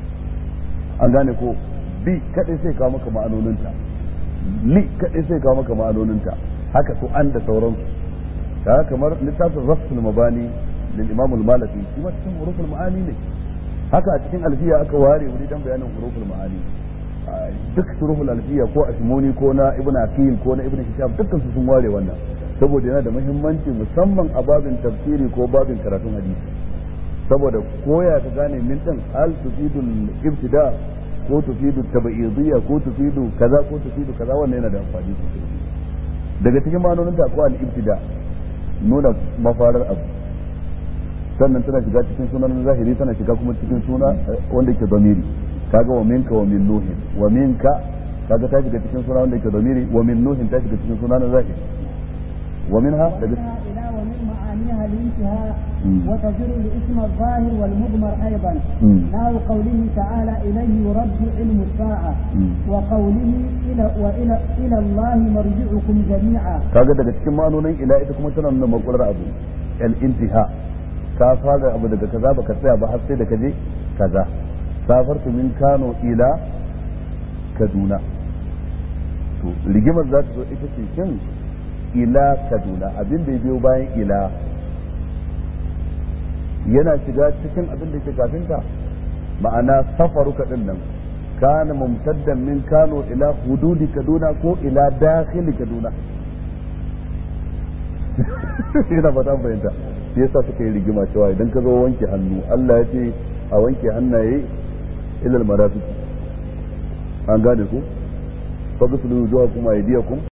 an gane ko bi kadai sai kawo maka ma'anoninta li kadai sai kawo maka ma'anoninta haka su an da sauransu kaga kamar littafin rafsul mabani lil imam al malaki shi ma cikin huruful ma'ani ne haka a cikin alfiya aka ware wuri dan bayanin huruful ma'ani duk huruful alfiya ko ashmuni ko na ibn akil ko na ibn hisham dukkan su sun ware wannan saboda yana da muhimmanci musamman a babin tafsiri ko babin karatun hadisi saboda koya ka gane min din hal tufidul ibtida ko tufidu tabaidiyya ko tufidu kaza ko tufidu kaza wannan yana da amfani sosai daga cikin ma'anonin ta akwai al-ibtida nuna mafarar abu sannan tana shiga cikin sunan zahiri tana shiga kuma cikin suna wanda ke zamiri kaga wa minka wa min nuhin wa minka kaga ta shiga cikin suna wanda ke zamiri wa min nuhin ta shiga cikin suna na zahiri wa minha daga إلى ومن معانيها الانتهاء وتجر الاسم الظاهر والمضمر أيضا نحو قوله تعالى إليه يرد علم الساعة وقوله إلى وإلى إلى الله مرجعكم جميعا kaga daga cikin ma'anonin ila ita kuma tana nuna makular abu al-intiha ka fara abu daga kaza baka tsaya ba har sai da kaje kaza safartu min Kano ila Kaduna to rigimar za ta zo ita ce shin ila Kaduna abin da ya biyo bayan ila yana shiga cikin abin da ke kafinta ma'ana safaruka din nan kana mumtaddan min Kano ila hududi Kaduna ko ila dakhili Kaduna ina ba ta fahimta shi yasa suka yi rigima cewa idan ka zo wanke hannu Allah ya ce a wanke hannaye ilal marafiq an gane ku fa gusulu wujuhakum aydiyakum